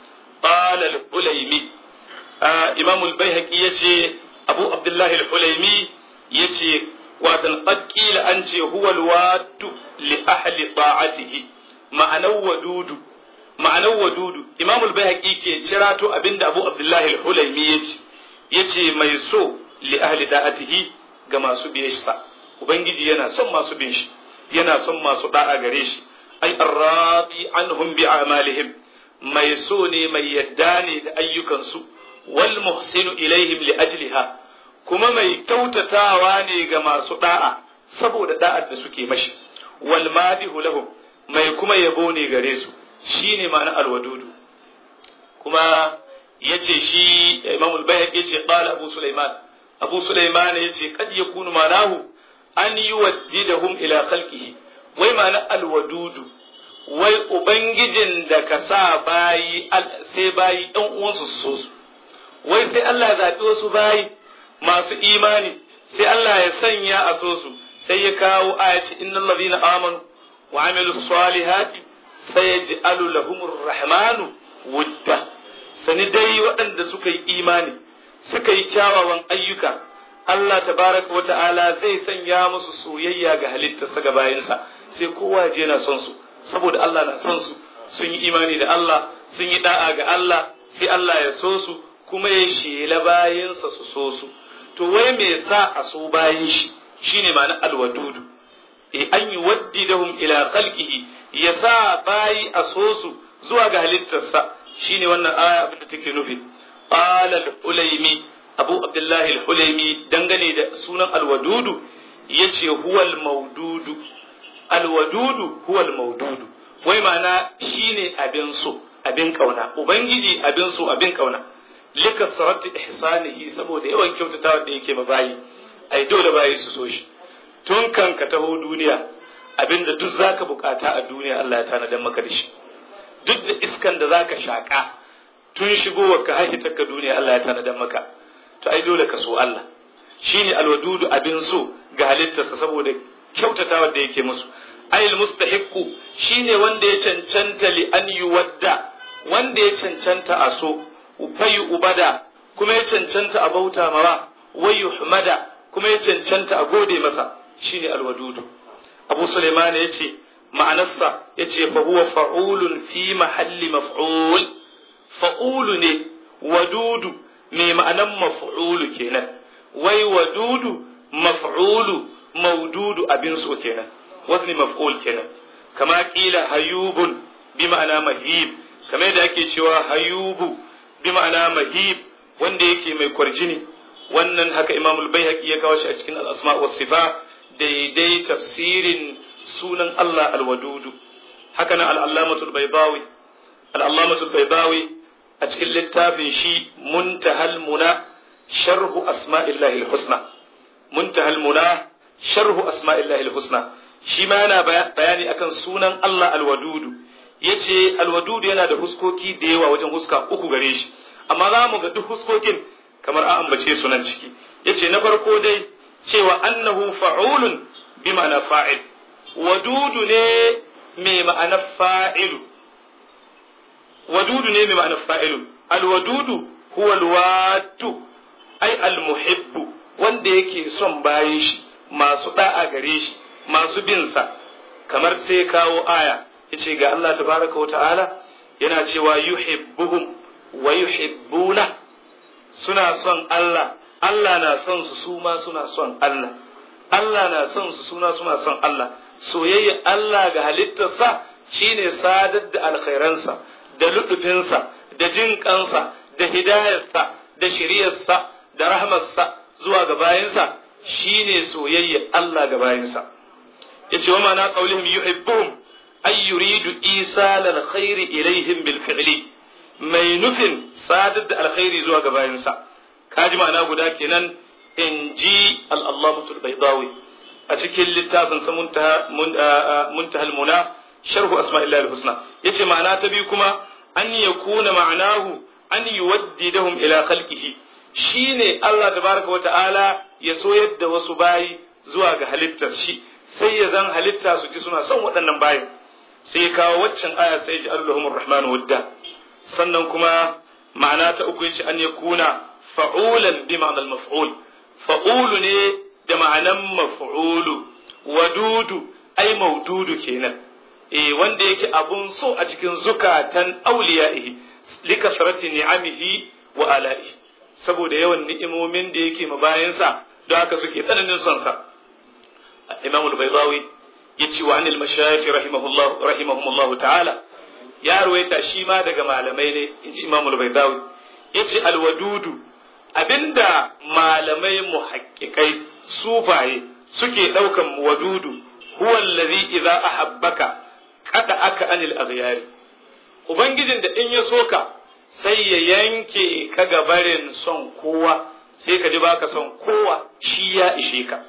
B: qala al-ulaymi imam al-baihaqi yace abu abdullahi al-ulaymi yace watan qad qila an ce huwa al-wadu li ahli ta'atihi ma'anar wadudu ma'anar wadudu imam al-baihaqi ke cirato abinda abu abdullahi al-ulaymi yace yace mai so li ahli da'atihi ga masu biye shi ubangiji yana son masu bin shi yana son masu da'a gare shi ai arradi anhum bi a'malihim mai so ne mai yadda ne da ayyukansu wal muhsinu ilaihim li ajliha kuma mai kyautatawa ne ga masu da'a saboda da'ar da suke mashi wal madihu lahum mai kuma yabo ne gare su shine ma'ana alwadudu kuma yace shi Imam al-Bayhaqi yace qala Abu Sulaiman Abu Sulaiman yace kad yakunu manahu an yuwaddidahum ila khalqihi wai ma'ana alwadudu wai ubangijin da ka sa bayi sai bayi ɗan uwansu su so su wai sai Allah ya zaɓi wasu bayi masu imani sai Allah ya sanya a so su sai ya kawo ayaci innal ladina amanu wa amilu salihati sayaj'alu lahumur rahmanu wudda sani dai waɗanda suka yi imani suka yi kyawawan ayyuka Allah tabaraka wa ta'ala zai sanya musu soyayya ga halittarsa ga bayinsa sai kowa je na son su saboda Allah na son su sun yi imani da Allah sun yi da'a ga Allah sai Allah ya so su kuma ya shela bayinsa su so su to wai me sa a so bayin shi shine ma'ana alwadudu e an yi waddidahum ila khalqihi ya sa bayi a so su zuwa ga halittarsa shine wannan aya abin da take nufi qala al-ulaymi abu abdullahi al-ulaymi dangane da sunan alwadudu yace huwal maududu alwadudu huwal maududu wai ma'ana shine abin so abin kauna ubangiji abin so abin kauna lika sarati ihsanihi saboda yawan kyautatawa da yake ma bayi ai dole bayi su so shi tun kan ka taho duniya abinda duk zaka bukata a duniya Allah ya tanadar maka da shi duk da iskan da zaka shaka tun shigowar ka haihita ka duniya Allah ya tanadar maka to ai dole ka so Allah shine alwadudu abin so ga halittarsa saboda kyautatawa da yake musu ayil mustahiqqu shine wanda ya cancanta li an yuwadda wanda ya cancanta a so fayi ubada kuma ya cancanta a bauta mawa wai yuhmada kuma ya cancanta a gode masa shine alwadudu abu sulaiman ya ce ma'anarsa ya ce fa huwa fa'ulun fi mahalli maf'ul fa'ulu ne wadudu mai ma'anan maf'ulu kenan wai wadudu maf'ulu maududu abin so kenan wazni maf'ul kenan kama kila hayubun bi ma'ana mahib kamar yadda ake cewa hayubu bi ma'ana mahib wanda yake mai kwarjini wannan haka imamul baihaqi ya kawo shi a cikin al-asma was sifa daidai tafsirin sunan Allah al-wadudu haka nan al-allamatul baydawi al-allamatul baydawi a cikin littafin shi muntahal muna sharhu asma'illahi al-husna muntahal muna sharhu asma'illahi al-husna shi ma yana bayani akan sunan Allah al-wadudu yace al-wadudu yana da huskoki da yawa wajen huska uku gare shi amma za mu ga duk huskokin kamar an ambace su nan ciki yace na farko dai cewa annahu fa'ulun bi ma'ana fa'il wadudu ne mai ma'ana fa'ilu wadudu ne mai ma'ana fa'ilu alwadudu huwa alwatu ai almuhibbu wanda yake son bayan shi masu da'a gare shi masu bin sa kamar sai kawo aya yace ga Allah tabaraka wa ta'ala yana cewa yuhibbuhum wa yuhibbuna suna son Allah Allah na son su su ma suna son Allah Allah na son su suna suna son Allah soyayya Allah ga halittarsa shine sadar da alkhairansa da luɗufinsa da jin kansa da hidayarsa da shiriyarsa da rahmarsa zuwa ga bayinsa shine soyayya Allah ga bayinsa yace wa ma'ana qaulihim yuhibbuhum ay yuridu isal alkhair ilaihim bil fi'li mai nufin sadar da alkhairi zuwa ga bayinsa kaji ma'ana guda kenan in ji al'allamatul baidawi a cikin littafin sa muntahal muna sharhu asma'illahi husna yace ma'ana ta biyu kuma an yakuna ma'anahu an yuwaddidahum ila khalqihi shine Allah tabaraka wa ta'ala ya so yadda wasu bayi zuwa ga halittar shi sai ya zan halitta su ji suna son waɗannan bayin sai ya kawo waccan aya sai ji Allahumur Rahmanu wadda sannan kuma ma'ana ta uku yace an yakuna fa'ulan bi ma'anar maf'ul fa'ulu ne da ma'anan maf'ulu wadudu ai maududu kenan eh wanda yake abun so a cikin zukatan auliya'ihi likasrati ni'amihi wa ala'ihi saboda yawan ni'imomin da yake ma bayansa don haka suke tsananin son sa Imam al-Baydawi yace wa anil mashayikh rahimahullah rahimahumullah ta'ala ya ruwaita shi ma daga malamai ne inji Imam al-Baydawi yace al-wadudu abinda malamai muhaqqiqai sufaye suke daukan wadudu huwa allazi idza ahabbaka kada aka anil aghyari ubangijin da in ya soka sai ya yanke ka gabarin son kowa sai ka ji baka son kowa shi ya ishe ka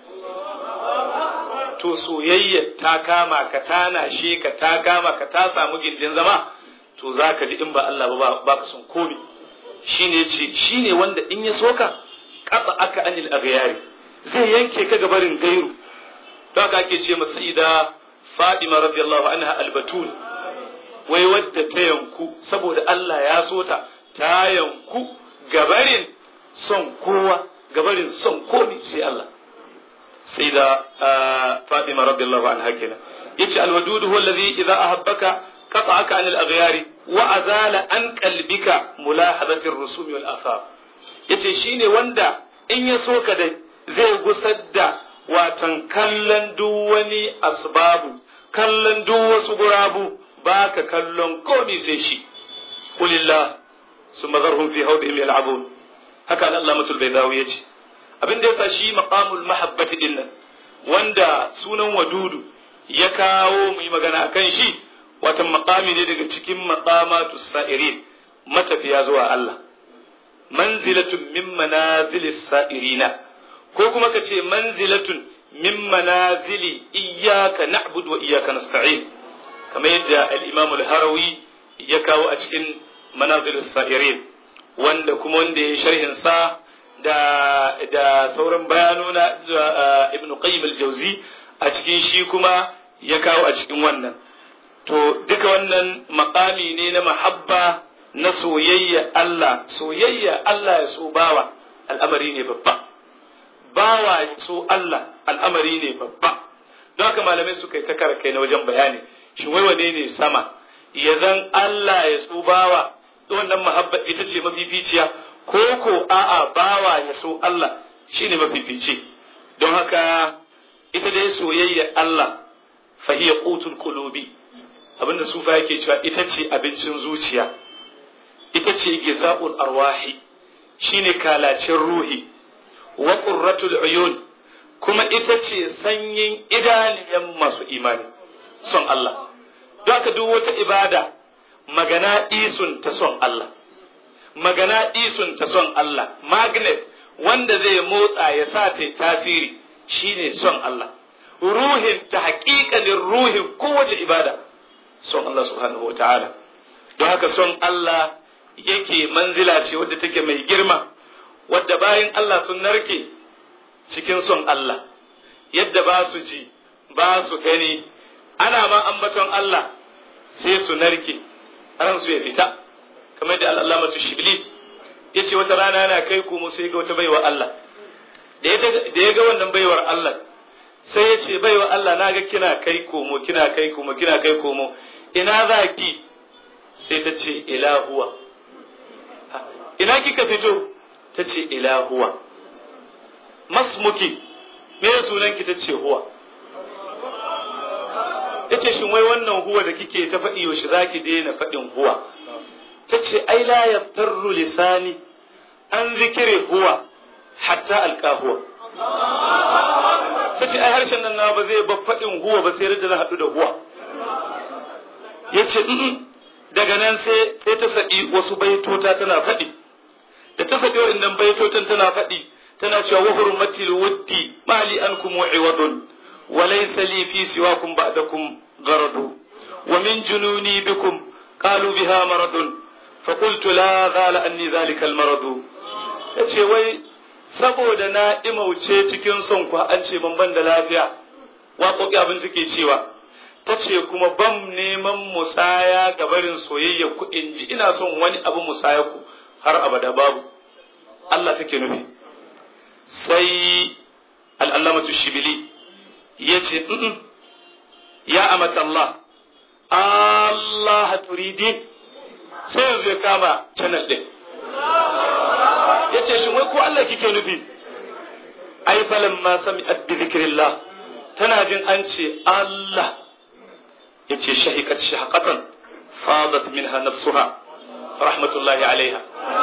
B: to soyayya ta kama ka ta nashe ka ta kama ka ta samu gindin zama to za ka ji in ba Allah ba baka son komi shine ce shine wanda in ya soka kasa aka anil aghyari zai yanke ka gabarin gairu don haka ake ce masa ida Fadima radiyallahu anha albatul wai wadda ta yanku saboda Allah ya so ta ta yanku gabarin son kowa gabarin son komi sai Allah sai da Fadima radiyallahu anha kenan yace alwadud huwa alladhi idza ahabbaka qata'aka anil aghyari wa azala an qalbika mulahadati ar-rusum wal athar yace shine wanda in ya so ka dai zai gusar da watan kallon duk wani asbabu kallon duk wasu gurabu baka kallon komai sai shi qulillah summa zarhum fi hawdihim yal'abun haka al-allamatul baydawi yace abin da yasa shi maqamul mahabbati dinnan wanda sunan wadudu ya kawo mu yi magana akan shi watan maqami ne daga cikin maqamatu sa'irin matafiya zuwa Allah manzilatun min manazilis sa'irina ko kuma ka ce manzilatun min manazili iyyaka na'budu wa iyyaka nasta'in kamar yadda al-imam al-harawi ya kawo a cikin manazilis sa'irin wanda kuma wanda ya sharhin sa da da sauran bayanona ibn qayyim al-jawzi a cikin shi kuma ya kawo a cikin wannan to duka wannan makami ne na mahabba na soyayya Allah soyayya Allah ya so bawa al'amari ne babba bawa ya so Allah al'amari ne babba don haka malamai suka yi ta kai na wajen bayani shi wai wane ne sama ya zan Allah ya so bawa wannan mahabba ita ce mafificiya ko ko a'a bawa ya so Allah shine mafifici don haka ita dai soyayya Allah fahiya qutul qulubi abinda sufa yake cewa ita ce abincin zuciya ita ce giza'ul arwahi shine kalacin ruhi wa qurratul uyun kuma ita ce sanyin idaniyan masu imani son Allah don haka duk wata ibada magana isun ta son Allah magana isun ta son Allah magnet wanda zai motsa ya sa ta tasiri shine son Allah ruhin ta haƙiƙanin ruhin kowace ibada son Allah subhanahu wa ta'ala don haka son Allah yake manzila ce wadda take mai girma wadda bayan Allah sun narke cikin son Allah yadda ba su ji ba su gani ana ma ambaton Allah sai su narke ransu ya fita kamar da al'alamatu shibli ya ce wata rana yana kai komo sai ga wata baiwa Allah da ya ga wannan baiwar Allah sai ya ce baiwa Allah na ga kina kai komo kina kai komo kina kai komo ina za ki sai ta ce ilahuwa ina kika fito ta ce ilahuwa masmuki me sunanki ta ce huwa ya ce shin wai wannan huwa da kike ta faɗi yaushe za ki daina faɗin huwa ta ce ai la yaftarru lisani an zikire huwa hatta alƙahuwa ta ce ai harshen nan na ba zai ba faɗin huwa ba sai da na haɗu da huwa ya ce daga nan sai sai ta faɗi wasu baitota tana faɗi da ta faɗi wa'annan baitotan tana faɗi tana cewa wa hurmatil wuddi mali ankum wa'iwadun wa laysa li fi siwakum ba'dakum gharadu wa min jununi bikum qalu biha maradun fa qultu la ghala anni dhalika al maradu yace wai saboda na imauce cikin son ku an ce ban ban da lafiya waƙoƙi abin take cewa ta ce kuma ban neman musaya ga barin soyayya ku in ji ina son wani abu musaya ku har abada babu Allah take nufi sai al'allamatu shibili ya ce ya amata Allah Allah turidi sai yanzu ya kama channel ɗin ya ce shi wai ko Allah kike nufi ai falan ma sami bi zikrillah tana jin an ce Allah ya ce shahikat shahaqatan fadat minha nafsuha rahmatullahi alaiha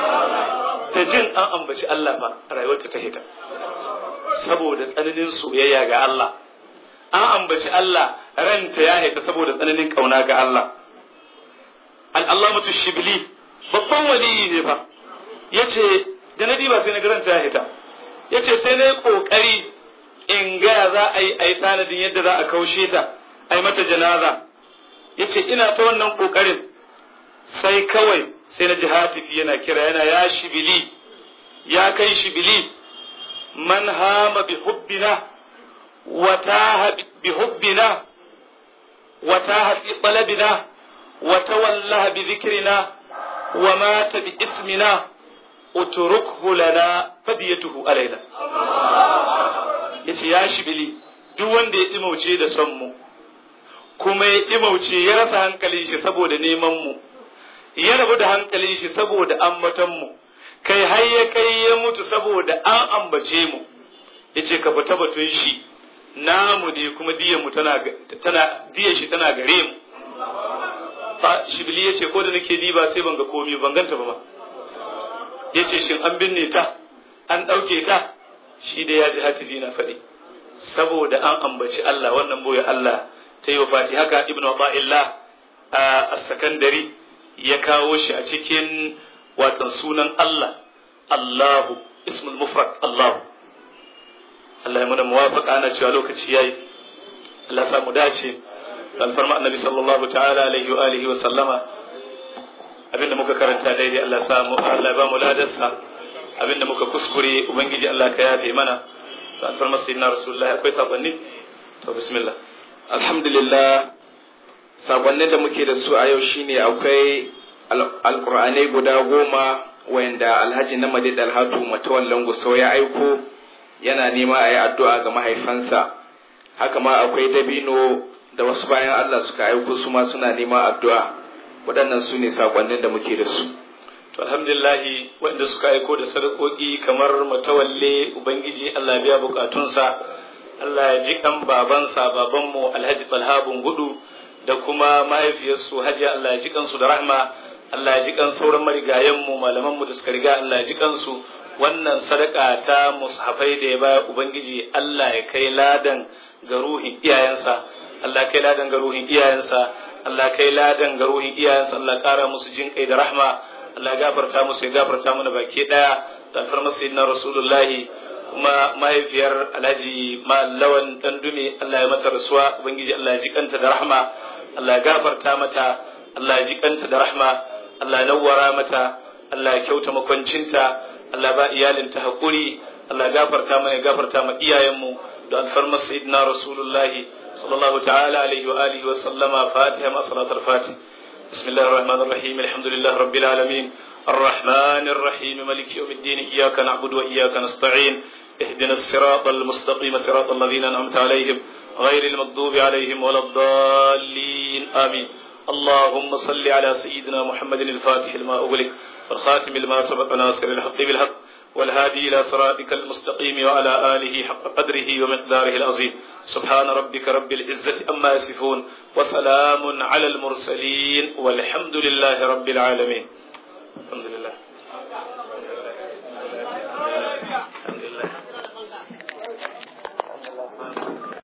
B: ta jin an ambaci Allah ba rayuwarta ta hita saboda tsananin soyayya ga Allah an ambaci Allah ranta ya hita saboda tsananin kauna ga Allah al'allamatu shibli babban waliyi ne fa yace da na ba sai na ranta ya hita yace sai na yi kokari in ga za a yi a yi tanadin yadda za a kaushe ta a yi mata janaza yace ina ta wannan kokarin sai kawai sai na ji hatifi yana kira yana ya shibili ya kai shibili man hama bi hubbina wa taha bi hubbina wa taha bi talabina wa tawallaha bi dhikrina wa mata bi ismina utrukhu lana fadiyatuhu alaina yace ya shibili duk wanda ya dimauce da son mu kuma ya imauce ya rasa hankalin shi saboda neman mu ya rabu da hankalin shi saboda ambatan mu kai har ya kai ya mutu saboda an ambace mu yace ka fita batun shi namu ne kuma diyan mu tana tana diyan shi tana gare mu fa shibli yace ko da nake diba sai ban ga komai ban ganta ba ma yace shin an binne ta an dauke ta shi da ya ji hatifi na faɗi saboda an ambaci Allah wannan boye Allah ta yi wa fati haka ibn Abdullah a sakandari ya kawo shi a cikin watan sunan Allah Allahu ismul mufrad Allahu Allah ya muna muwafaqa ana cewa lokaci yayi Allah sa mu dace alfarma annabi sallallahu ta'ala alaihi wa alihi wa sallama abinda muka karanta daidai Allah sa mu Allah ba mu ladarsa abinda muka kuskure ubangiji Allah ka yafe mana alfarma sayyidina rasulullahi akwai sakonni to bismillah
D: alhamdulillah sakonnin da muke da su a yau shine akwai alkur'anai guda goma wanda alhaji na madid alhatu matawallan gusau ya aiko yana nema a yi addu'a ga mahaifansa haka ma akwai dabino da wasu bayan allah suka aiko su ma suna nema addu'a waɗannan su ne sakonnin da muke da su
B: to alhamdulillahi wanda suka aiko da sadakoki kamar matawalle ubangiji allah biya bukatunsa Allah ya ji kan babansa babanmu Alhaji Talhabun Gudu da kuma mahaifiyarsu Hajiya Allah ya ji kansu da rahma Allah ya ji kan sauran marigayenmu malamanmu da suka riga Allah ya ji kansu wannan sadaka ta mushafai da ya baya ubangiji Allah ya kai ladan ga ruhin iyayensa Allah kai ladan ga ruhin iyayensa Allah kai ladan ga ruhin iyayensa Allah kara musu jin kai da rahma Allah gafarta musu ya gafarta mana baki daya da alfarmar sayyidina rasulullahi kuma mahaifiyar alhaji lawan dan dume Allah ya mata rasuwa ubangiji Allah ya ji kanta da rahma Allah ya gafarta mata Allah ya ji kanta da rahma Allah ya nawwara mata Allah ya kyauta makwancinta Allah ba iyalinta hakuri Allah ya gafarta mana ya gafarta ma iyayenmu da alfarmar sayyidina rasulullahi sallallahu ta'ala alaihi wa alihi wa sallama fatiha ma salatul fatih بسم الله الرحمن الرحيم الحمد لله رب العالمين الرحمن الرحيم مالك يوم الدين إياك نعبد وإياك نستعين اهدنا الصراط المستقيم صراط الذين أنعمت عليهم غير المغضوب عليهم ولا الضالين آمين اللهم صل على سيدنا محمد الفاتح لما أغلق والخاتم لما سبق ناصر الحق بالحق والهادي إلى صراطك المستقيم وعلى آله حق قدره ومقداره العظيم سبحان ربك رب العزة أما يصفون وسلام على المرسلين والحمد لله رب العالمين الحمد لله